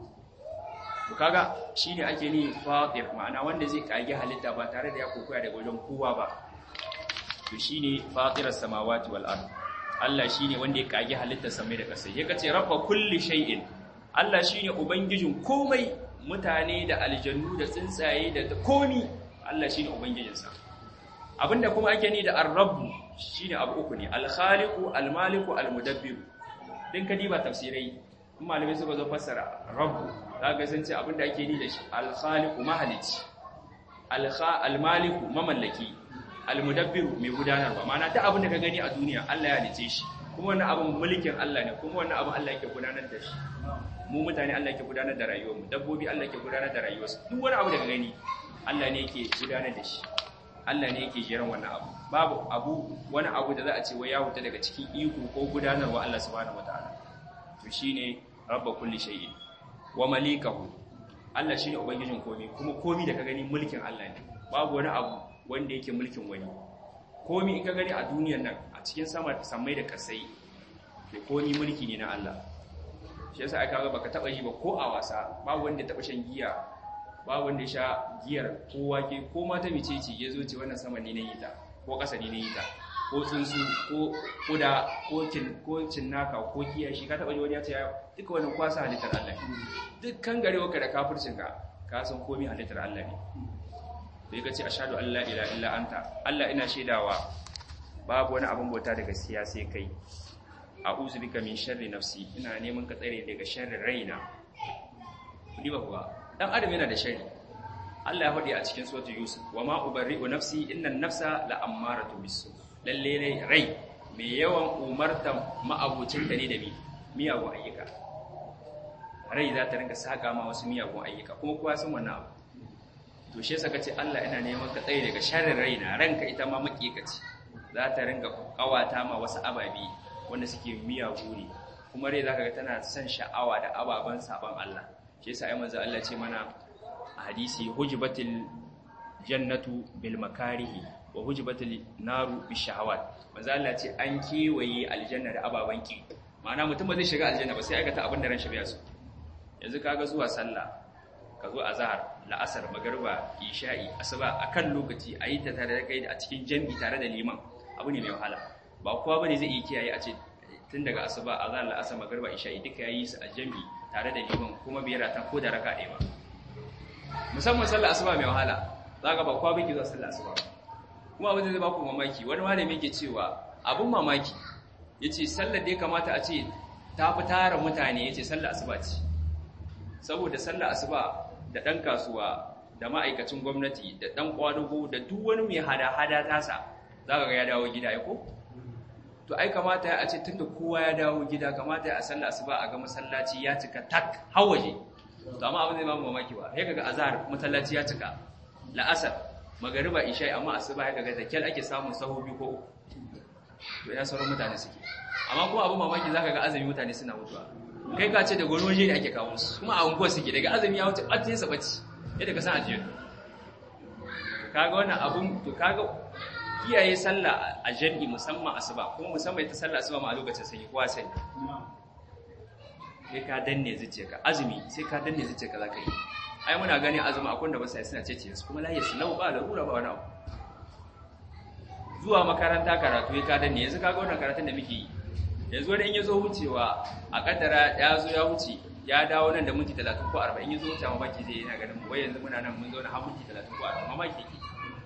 to kaga shine ake ni fatir ma'ana wanda zai kage halitta ba tare da ya kokoya daga wajen kowa ba to shine fatiras samawati wal ardh Allah shi ne wanda ya kage halittar samai da ƙasai ya kace rabba kulli shay'in Allah shi ne ubangijin komai mutane da aljannu da tsuntsaye da komi Allah shi ne ubangijinsa abinda kuma ake ni da ar-rabb shine abu uku ne al-khaliqu al-maliku al-mudabbir din ka diba tafsirai in malamai suka zo fassara rabb zaka san ce abinda ake ni da shi al-khaliqu mahalici al-maliku mamallaki al-mudabbir mai gudanarwa ma'ana duk abinda ka gani a duniya Allah ya halice shi kuma wannan abin mulkin Allah ne kuma wannan abin Allah yake gudanar da shi mu mutane Allah yake gudanar da rayuwar mu dabbobi Allah yake gudanar da rayuwarsu duk wani abu da ka gani Allah ne yake gudanar da shi Allah ne yake jiran wannan abu babu abu wani abu da za a ce wai ya huta daga cikin iko ko gudanarwa Allah subhanahu wataala to shine rabba kulli shay'in wa malikahu Allah shine ubangijin komai kuma komai da ka gani mulkin Allah ne babu wani abu wanda yake mulkin wani komai in ka gani a duniyar nan a cikin sama samai da kasai to komai mulki ne na Allah shi yasa aka ga baka taba yi ba ko a wasa babu wanda taba shan giya babu wanda ya sha giyar ko wake ko mata micece ya zo ce wannan sama ne na yi ta ko ƙasa ne na yi ta ko tsuntsu ko kuda ko kin ko cinnaka ko kiyashi ka taba ji wani ya ce duka wannan kwasa halittar Allah ne dukkan garewa ka da kafircin ka ka san komai halittar Allah ne sai ka ce ashhadu an la ilaha illa anta Allah ina shaidawa babu wani abin bauta da gaskiya sai kai a'udhu bika min sharri nafsi ina neman ka tsare daga sharrin raina kudi ba kuwa dan adam yana da sharri Allah ya faɗi a cikin suratul yusuf wa ma ubarri'u nafsi innan nafsa la'ammaratu bisu lalle rai rai mai yawan umartan ma'abucin ta ne da mi miyagun ayyuka rai za ta rinka saka ma wasu miyagun ayyuka kuma kowa san wannan abu to shi yasa kace Allah ina neman ka tsare daga sharrin raina ranka ita ma makikaci za ta rinka kawata ma wasu ababi wanda suke miyagu ne kuma rai zaka ga tana son sha'awa da ababan saban Allah shi yasa ai manzo Allah ce mana a hadisi hujbatil jannatu bil makarihi wa hujbatil naru bis shahawat manzo Allah ce an kewaye aljanna da ababan ki ma'ana mutum ba zai shiga aljanna ba sai aikata abin da ran shi bai so yanzu kaga zuwa sallah ka zo azhar la'asar magriba isha'i asuba akan lokaci ayi ta tare da kai a cikin jami'i tare da liman abu ne mai wahala ba kowa bane zai iya kiyaye a ce tun daga asuba azhar la'asar magriba isha'i duka yayi su a jami'i tare da liman kuma bai rata ko da raka ɗaya ba musamman sallar asuba mai wahala zaka ba kowa bai zuwa sallar asuba kuma abin da zai baku mamaki wani malami yake cewa abun mamaki yace sallar da ya kamata a ce ta fi tara mutane yace sallar asuba ce saboda sallar asuba da ɗan kasuwa da ma'aikacin gwamnati da ɗan ƙwadugo da duk wani mai hada-hada tasa za ka ga ya dawo gida ya ko? to ai kamata ya ce tun da kowa ya dawo gida kamata ya a sallar asuba a ga masallaci ya cika tak hawaje to amma abin zai ba mamaki ba ya kaga azhar masallaci ya cika la'asar magariba isha amma asuba ya kaga da kyal ake samun sahu biyu ko uku to ya sauran mutane suke amma kuma abin mamaki zaka ga azumi mutane suna mutuwa kai ka ce da wani waje ne ake kawo su kuma a unguwar suke daga azumi ya wuce ɓace sa ɓace yadda ka san ajiyar kaga wannan abun to kaga kiyaye sallah a jami'i musamman asuba kuma musamman ita sallah asuba ma a lokacin sanyi kowa sani sai ka danne zuciyarka azumi sai ka danne zuciyarka za ka yi ai muna gani azumi akwai da ba sai suna cece su kuma lahiya su lau ba larura ba wani abu zuwa makaranta karatu ya ka danne yanzu kaga wannan karatun da muke yi yanzu wani in ya zo wucewa a kaddara ya zo ya wuce ya dawo nan da minti 30 ko 40 ya zo wuce mamaki zai yana ganin wai yanzu muna nan mun zo na har minti 30 ko 40 mamaki ke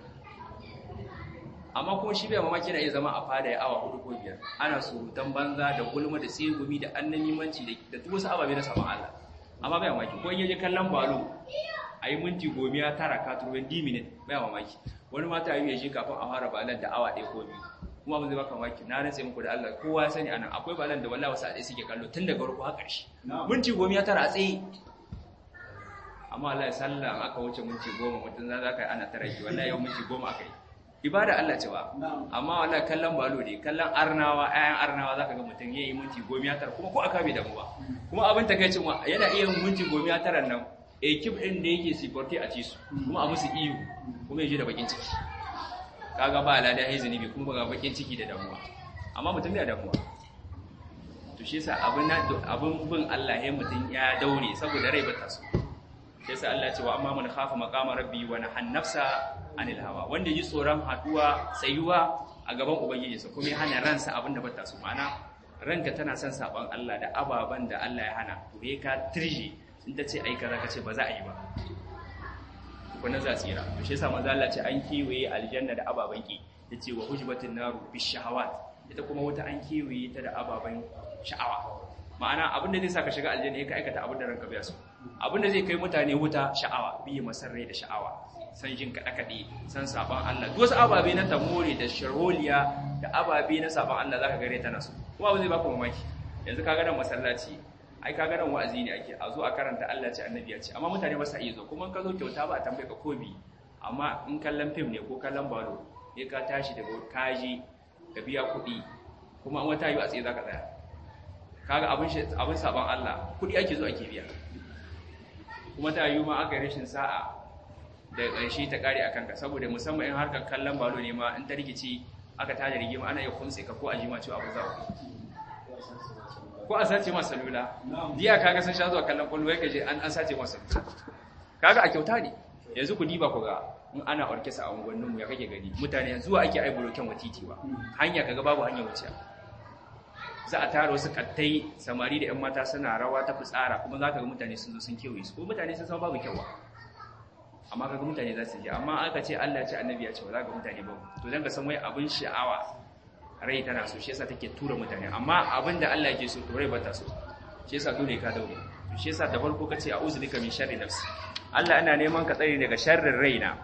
amma kuma shi bai mamaki na iya zama a fada ya awa hudu ko biyar ana surutan banza da gulma da tsegumi da annamimanci da duk wasu ababe na saman Allah amma bai mamaki ko in yaje kallon balo a yi minti gomiya tara ka turben d minute bai mamaki wani mata yi ya shi kafin a fara balan da awa ɗaya ko biyu kuma ba zai baka mamaki na rantse muku da Allah kowa ya sani anan akwai balan da wallahi wasu a suke kallo tun daga farko har ƙarshe minti gomiya tara a tsaye amma Allah ya sallah aka wuce minti goma mutum za ka yi ana tara ki wallahi yau minti goma aka yi ibada Allah ce ba amma wallahi kallon balo ne kallon arnawa ayan arnawa zaka ga mutum yayi minti gomiya tara kuma ko aka bai damu ba kuma abin takeicin wa yana iya minti gomiya tara nan ekip din da yake siporti a ci su kuma a musu iyo kuma yaje da bakin ciki kaga ba lada ya zunubi kuma ga bakin ciki da damuwa amma mutum bai damuwa to shi yasa abin abin bin Allah ya mutum ya daure saboda rai bata so shi yasa Allah ce wa amma man khafa maqama rabbi wa nahan nafsa anil hawa wanda yi tsoron haduwa tsayuwa a gaban ubangijinsa kuma ya hana ransa abin da bata so ma'ana ranka tana son saban Allah da ababan da Allah ya hana to he ka tirje in ta ce ai kaza ka ce ba za a yi ba tukuna za tsira to shi yasa manzo Allah ce an kiwaye aljanna da ababan ki yace wa hujbatin naru bishahawat ita kuma wuta an kiwaye ta da ababan sha'awa ma'ana abin da zai saka shiga aljanna yake aikata abin da ranka bai so abin da zai kai mutane wuta sha'awa biye masarrai da sha'awa san jin kada kade san saban Allah duk wasu ababe na tamore da sharholiya da ababe na saban Allah zaka gare ta nasu kuma ba zai baka mamaki yanzu kaga nan masallaci ai kaga nan wa'azi ne ake a zo a karanta Allah ce annabi ya ce amma mutane ba sa iya zo kuma ka zo kyauta ba a tambaye ka komi amma in kallon fim ne ko kallon balo ne ka tashi daga kaji ka biya kuɗi kuma an wata yi a tsaye zaka tsaya kaga abin abin saban Allah kuɗi ake zo ake biya kuma ta yi ma aka yi rashin sa'a da ƙarshe ta ƙare a kanka saboda musamman in harkar kallon balo ne ma in ta rikici aka tada rigima ana iya kunse ka ko a jima cewa abu zawo ko a sace masa salula jiya kaga sun sha zuwa kallon kwallo ya kaje an sace masa salula kaga a kyauta ne yanzu ku diba ku ga in ana orkesa a unguwannin mu ya kake gani mutane yanzu wa ake aibulo kyan watiti ba hanya kaga babu hanya wuciya za a tara wasu kattai samari da yan mata suna rawa ta fitsara kuma za ka ga mutane sun zo sun kewaye su ko mutane sun san babu kyawa amma kaga mutane za su je amma aka ce Allah ya ce annabi ya ce ba za ka mutane ba to dan ka san wai abin sha'awa rai tana so shi yasa take tura mutane amma abin da Allah yake so to rai ba ta so shi yasa dole ka daure to shi yasa da farko kace a'udhu bika min sharri nafsi Allah ana neman ka tsare daga sharrin raina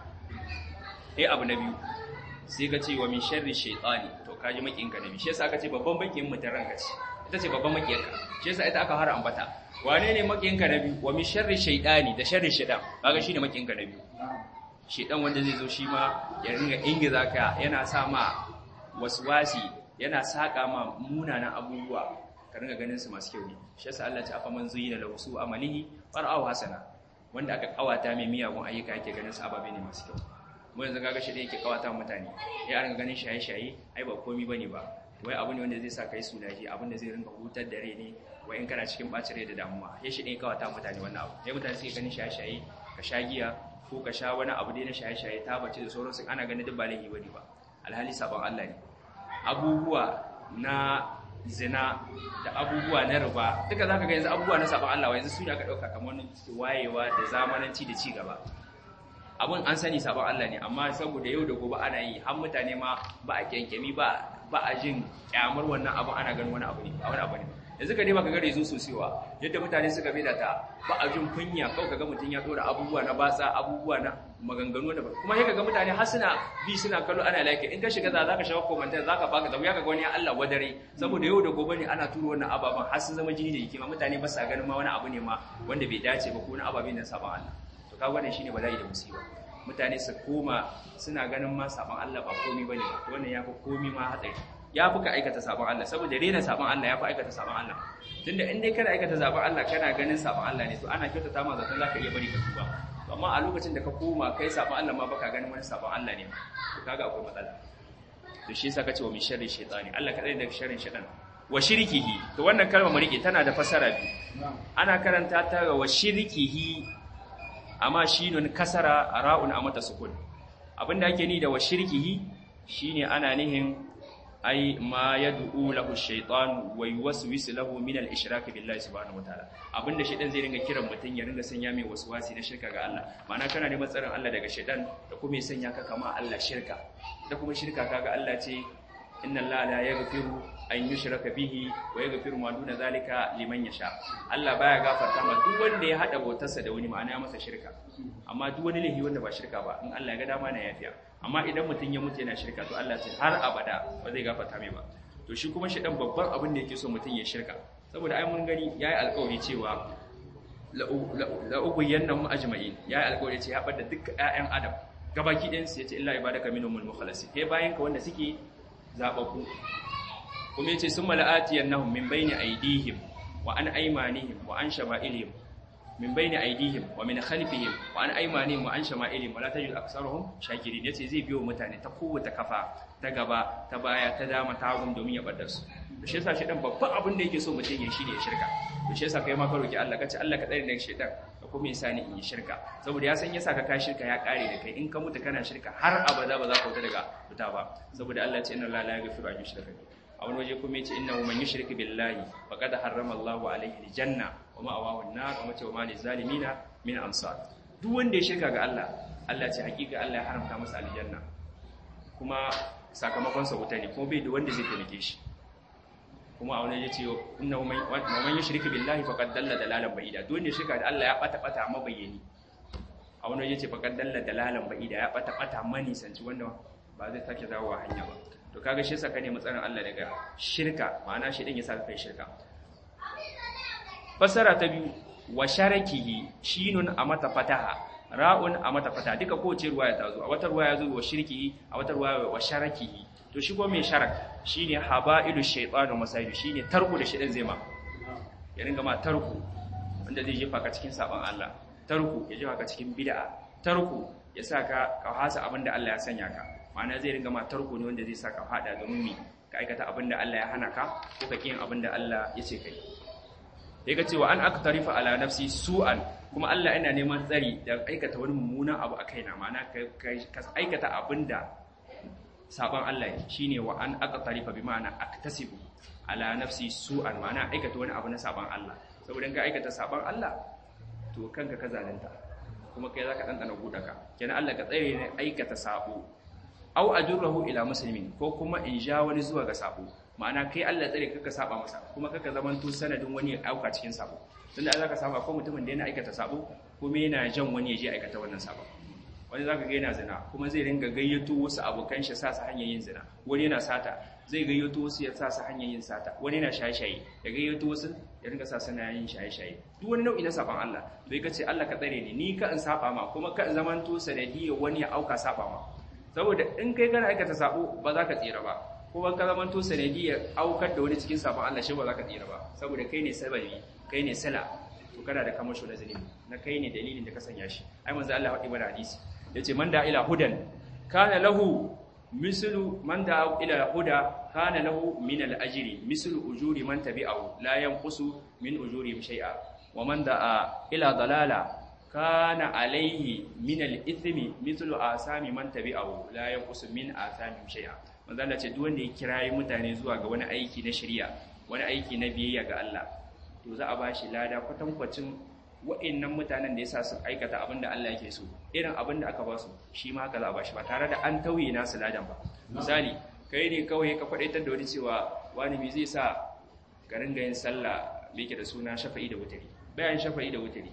eh abu na biyu sai ka ce wa min sharri shaytani to kaji makin ka nabi shi yasa aka ce babban makin mutan ranka ce ita ce babban makin ka shi yasa ita aka hara ambata wane ne makin ka nabi wa min sharri shaytani da sharri shaytan kaga shine makin ka nabi shaytan wanda zai zo shi ma ya ringa ingiza ka yana sa ma waswasi yana saka ma munanan abubuwa ka ringa ganin su masu kyau ne shi yasa Allah ya ce afaman zuyina lahu su amalihi fara'u hasana wanda aka kawata mai miyagun ayyuka yake ganin su ababe ne masu kyau mu yanzu kaga shi da yake kawata mutane ya ringa ganin shaye-shaye ai ba komai bane ba wai abu ne wanda zai sa kai sunaji abin da zai ringa hutar da rai ne wai in kana cikin bacin rai da damuwa ya shi ne kawata mutane wannan abu sai mutane suke ganin shaye-shaye ka sha giya ko ka sha wani abu dai na shaye-shaye ta bace da sauransu ana ganin duk ba laifi bane ba alhali sabon Allah ne abubuwa na zina da abubuwa na riba duka zaka ga yanzu abubuwa na sabon Allah yanzu su ne aka dauka kamar wayewa da zamananci da ci gaba abun an sani sabon Allah ne amma saboda yau da gobe ana yi har mutane ma ba a kyankyami ba ba a jin kyamar wannan abu ana ganin wani abu ne ba wani abu ne yanzu ka nema ka gare zo sosewa yadda mutane suka bai da ta ba a jin kunya kawai kaga mutum ya dora abubuwa na batsa abubuwa na maganganu da kuma sai kaga mutane har suna bi suna kallo ana like in ka shiga za zaka shawo comment zaka baka zabu ya kaga wani Allah wadare saboda yau da gobe ne ana turo wannan ababan har sun zama jini da yake ma mutane ba sa ganin ma wani abu ne ma wanda bai dace ba ko wani ababe ne saban Allah to kaga wannan shine bala'i da musiba mutane su koma suna ganin ma saban Allah ba komai bane ba wannan ya fi komai ma hatsari ya fi ka aikata saban Allah saboda rena saban Allah ya fi aikata saban Allah tunda in dai kana aikata saban Allah kana ganin saban Allah ne to ana kyautata ma zaton zaka iya bari ka tuba amma a lokacin da ka koma kai saban Allah ma baka ganin wani saban Allah ne to kaga akwai matsala to shi yasa kace wa min sharri shaytani Allah kadai daga sharrin shaytan wa shirkihi to wannan kalmar mu rike tana da fasara biyu ana karanta ta ga wa shirkihi amma shinun kasara ra'un a mata sukun abinda ake ni da wa shirkihi shine ana nihin ai ma yad'u lahu shaytan wa yuwaswisu lahu min al-ishrak billahi subhanahu wataala abinda shaytan zai ringa kiran mutun ya ringa sanya mai waswasi na shirka ga Allah ma'ana kana neman tsarin Allah daga shaytan da kuma ya sanya ka kama Allah shirka da kuma shirka kaga Allah ce inna Allah la yaghfiru an yushraka bihi wa yaghfiru ma duna zalika liman yasha Allah baya gafarta ma duk wanda ya hada bautarsa da wani ma'ana ya masa shirka amma duk wani laifi wanda ba shirka ba in Allah ya ga dama na yafiya amma idan mutum ya mutu yana shirka to Allah ce har abada ba zai gafarta mai ba to shi kuma shedan babban abin da yake so mutum ya shirka saboda ai mun gani yayi alƙawari cewa la ubayyanahum ajma'in yayi alƙawari ce ya bada duk ƴaƴan adam gabaki ɗayan su yace illa ibadaka minhumul mukhlasin kai bayan ka wanda suke zababbu kuma yace summa la'atiyannahum min bayni aydihim wa an aymanihim wa an shama'ilihim min bayni aydihim wa min khalfihim wa an aymanihim wa an shama'ilihim wala tajid aktharuhum shakirin yace zai biyo mutane ta kowace kafa ta gaba ta baya ta dama ta hagun domin ya bar su to shi yasa shedan babban abin da yake so mutum ya shine ya shirka to shi yasa kai ma ka roki Allah kace Allah ka tsare daga shedan da kuma yasa ni in yi shirka saboda ya san yasa ka ka shirka ya kare da kai in ka mutu kana shirka har abada ba za ka wuta daga fita ba saboda Allah ya ce inna la la yaghfiru an yushraka bihi a wani waje kuma yace innahu man yushrik billahi faqad harrama Allahu alayhi aljanna wa ma'awahu an-nar wa mata wa malil zalimina min ansar duk wanda ya shirka ga Allah Allah ce hakika Allah ya haramta masa aljanna kuma sakamakon sa wuta ne kuma bai da wanda zai taimake shi kuma a wani ya ce inna man yushrika billahi faqad dalla dalalan ba'ida duk wanda shirka da Allah ya bata bata mabayyani a wani ya ce faqad dalla dalalan ba'ida ya bata bata mani sanci wanda ba zai sake dawowa hanya ba to kaga shi yasa ka nemi tsarin Allah daga shirka ma'ana shi din yasa kai shirka fasara ta biyu wa sharakihi shinun a mata fataha ra'un a mata fataha duka kowace ruwaya ta zo a wata ruwaya zo wa shirkihi a wata ruwaya wa sharakihi to shi ko mai sharak shine haba'ilu shaytanu masaidu shine tarku da shedan zai ma ya ringa ma tarku wanda zai jefa ka cikin saban Allah tarku ya jefa ka cikin bid'a tarku ya saka ka hasa abinda Allah ya sanya ka ma'ana zai ringa ma tarku ne wanda zai saka fada domin mi ka aikata abinda Allah ya hana ka ko ka kiyin abinda Allah ya ce kai ya ga cewa an aka tarifa ala nafsi su'an kuma Allah yana neman tsari da aikata wani mummunan abu a kaina ma'ana ka aikata abinda saban Allah shine wa an aka tarifa bi ma'ana aktasibu ala nafsi su'an ma'ana aikata wani abu na saban Allah saboda ka aikata saban Allah to kanka ka zalunta kuma kai zaka dandana gudaka kenan Allah ka tsare ne aikata sabo aw ajurruhu ila muslimin ko kuma in ja wani zuwa ga sabo ma'ana kai Allah tsare kaka saba masa kuma kaka zamanto sanadin wani ya auka cikin sabo tunda Allah ka saba ko mutumin da yana aikata sabo kuma yana jan wani ya je aikata wannan sabo wani zaka ga yana zina kuma zai ringa gayyato wasu abokan shi sa su hanyar yin zina wani yana sata zai gayyato wasu ya sa su hanyar yin sata wani yana shaye-shaye ya gayyato wasu ya ringa sa suna yin shaye-shaye duk wani nau'i na saban Allah to ka ce Allah ka tsare ni ni ka in saba ma kuma ka in zamanto sanadiyar wani ya auka saba ma saboda in kai kana aikata sabo ba za ka tsira ba kuma ka zama to sanadiyar aukar da wani cikin sabon Allah shi ba za ka tsira ba saboda kai ne sababi kai ne sala to kana da kamasho na zalimi na kai ne dalilin da ka sanya shi ai manzo Allah faɗi mana hadisi yace man da ila hudan kana lahu mislu man da ila huda kana lahu min al ajri mislu ujuri man tabi'ahu la yanqusu min ujuri shay'a wa man da ila dalala kana alaihi min al-ithmi mithlu asami man tabi'ahu la yanqusu min asami shay'a manzo Allah ce duk wanda ya kirayi mutane zuwa ga wani aiki na shari'a wani aiki na biyayya ga Allah to za a bashi lada kwatankwacin wa'annan mutanen da yasa su aikata abin da Allah yake so irin abin da aka ba su shi ma haka za a bashi ba tare da an tauye nasu ladan ba misali kai ne kawai ka kwadaitar da wani cewa wani me zai sa ka ringa yin sallah me yake da suna shafa'i da wutari bayan shafa'i da wutari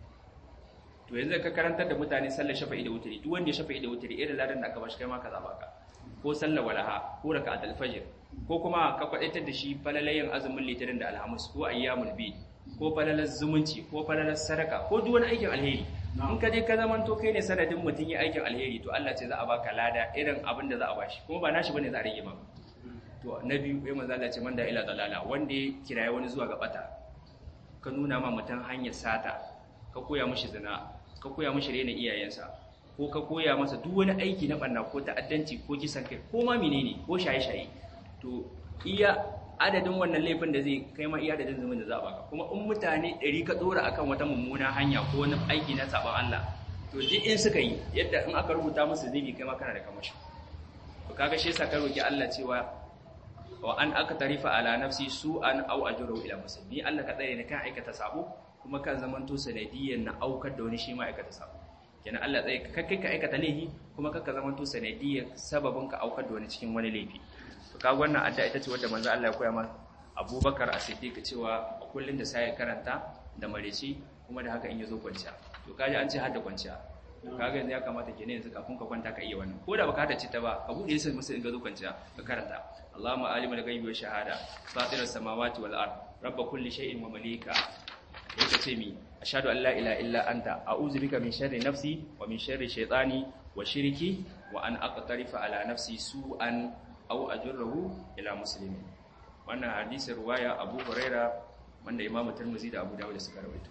to yanzu ka karantar da mutane sallar shafa'i da wutari duk wanda ya shafa'i da wutari irin ladan da aka bashi kai ma ka zaba ka ko sallar walaha ko raka'atul fajr ko kuma ka kwadaitar da shi falalayen azumin litinin da alhamis ko ayyamul bid ko falalar zumunci ko falalar sadaka ko duk wani aikin alheri in ka je ka zaman to kai ne sanadin mutum ya aikin alheri to Allah ce za a baka lada irin abin da za a bashi kuma ba nashi bane za a rage maka to na biyu ya manzo Allah ce man da ila dalala wanda ya kiraye wani zuwa ga bata ka nuna ma mutum hanyar sata ka koya mishi zina ka koya mishi rena iyayensa ko ka koya masa duk wani aiki na banna ko ta'addanci ko kisan kai ko ma menene ko shaye-shaye to iya adadin wannan laifin da zai kai ma iya adadin zumin da za a baka kuma in mutane ɗari ka ɗora akan wata mummuna hanya ko wani aiki na saban Allah to duk in suka yi yadda in aka rubuta musu zubi kai ma kana da kamashi to kaga shi yasa ka roki Allah cewa wa an aka tarifa ala nafsi su'an aw ajru ila musulmi Allah ka tsare ni kan aikata sabo kuma kan zamanto sanadiyan na aukar da wani shi ma aikata sabo kenan Allah tsaye ka kai ka aikata laifi kuma kaka zamanto sanadiyan sababin ka aukar da wani cikin wani laifi to kaga wannan adda ita ce wanda manzo Allah ya koya mana Abubakar As-Siddiq cewa kullun da sai karanta da mareci kuma da haka in yazo kwanciya to kaji an ce har da kwanciya kaga yanzu ya kamata kenan yanzu kafin ka kwanta ka iya wannan ko da baka hada ci ta ba ka bude sai musu in ga zo kwanciya ka karanta Allahumma alimul ghaibi wa shahada fatiras samawati wal ard rabb kulli shay'in wa malika yake ce mi ashhadu an la ilaha illa anta a'udhu bika min sharri nafsi wa min sharri shaytani wa shirki wa an aqtarifa ala nafsi su'an aw ajurruhu ila muslimin wannan hadisi ruwaya Abu Huraira wanda Imam Tirmidhi da Abu Dawud suka rawaito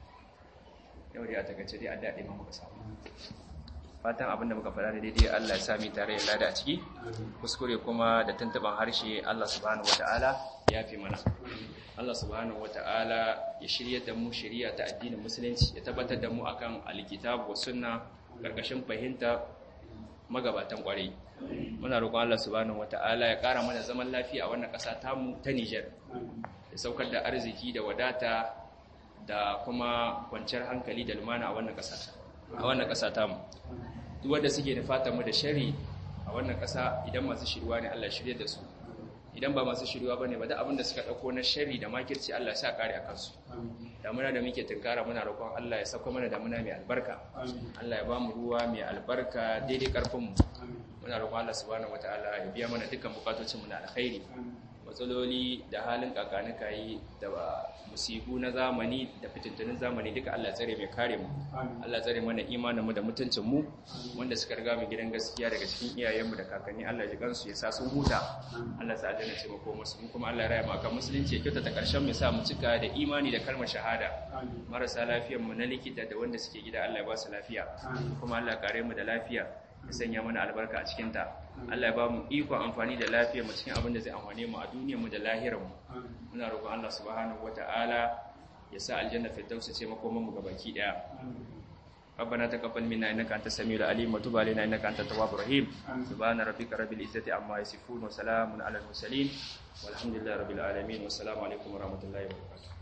yau dai a takaice dai adda dai muka samu fatan abinda muka faɗa da daidai Allah ya sami tare da lada a ciki kuskure kuma da tuntuban harshe Allah subhanahu wataala ya fi mana Allah subhanahu wataala ya shirya da mu shari'a ta addinin musulunci ya tabbatar da mu akan alkitabu wa sunna karkashin fahimta magabatan kwarai muna roƙon Allah subhanahu wataala ya ƙara mana zaman lafiya a wannan ƙasa tamu ta Niger ya saukar da arziki da wadata da kuma kwanciyar hankali da lumana a wannan ƙasa a wannan ƙasa tamu duk wanda suke da fatan mu da shari a wannan ƙasa idan masu shirwa ne Allah shirye da su idan ba masu shirwa bane ba da abin da suka dauko na shari da makirci Allah ya sa kare akan su damuna da muke tunkara muna roƙon Allah ya sako mana damuna mai albarka Allah ya ba mu ruwa mai albarka daidai karfin mu muna roƙon Allah subhanahu wataala ya biya mana dukkan bukatocin mu na alkhairi matsaloli da halin kakanika yi da musibu na zamani da fitintunin zamani duka Allah tsare mai kare mu Allah tsare mana imaninmu da mutuncin mu wanda suka riga mu gidan gaskiya daga cikin iyayenmu da kakanni Allah ya gansu ya sa sun huta Allah sa aljanna ce mako musu mu kuma Allah ya raya mu akan musulunci ya kyautata karshen mu sa mu cika da imani da kalmar shahada marasa lafiyar mu na likita da wanda suke gida Allah ya ba su lafiya kuma Allah kare mu da lafiya ya sanya mana albarka a cikinta Allah ya ba mu ikon amfani da lafiyar mu cikin abin da zai amfane mu a duniyar mu da lahirar mu muna roƙon Allah subhanahu wata'ala ya sa aljanna firdausa ce makoman mu gabaki daya ربنا تقبل منا انك انت السميع العليم وتب علينا انك انت التواب الرحيم سبحان ربك رب العزه عما يصفون وسلام على المرسلين والحمد لله رب العالمين والسلام عليكم ورحمه الله وبركاته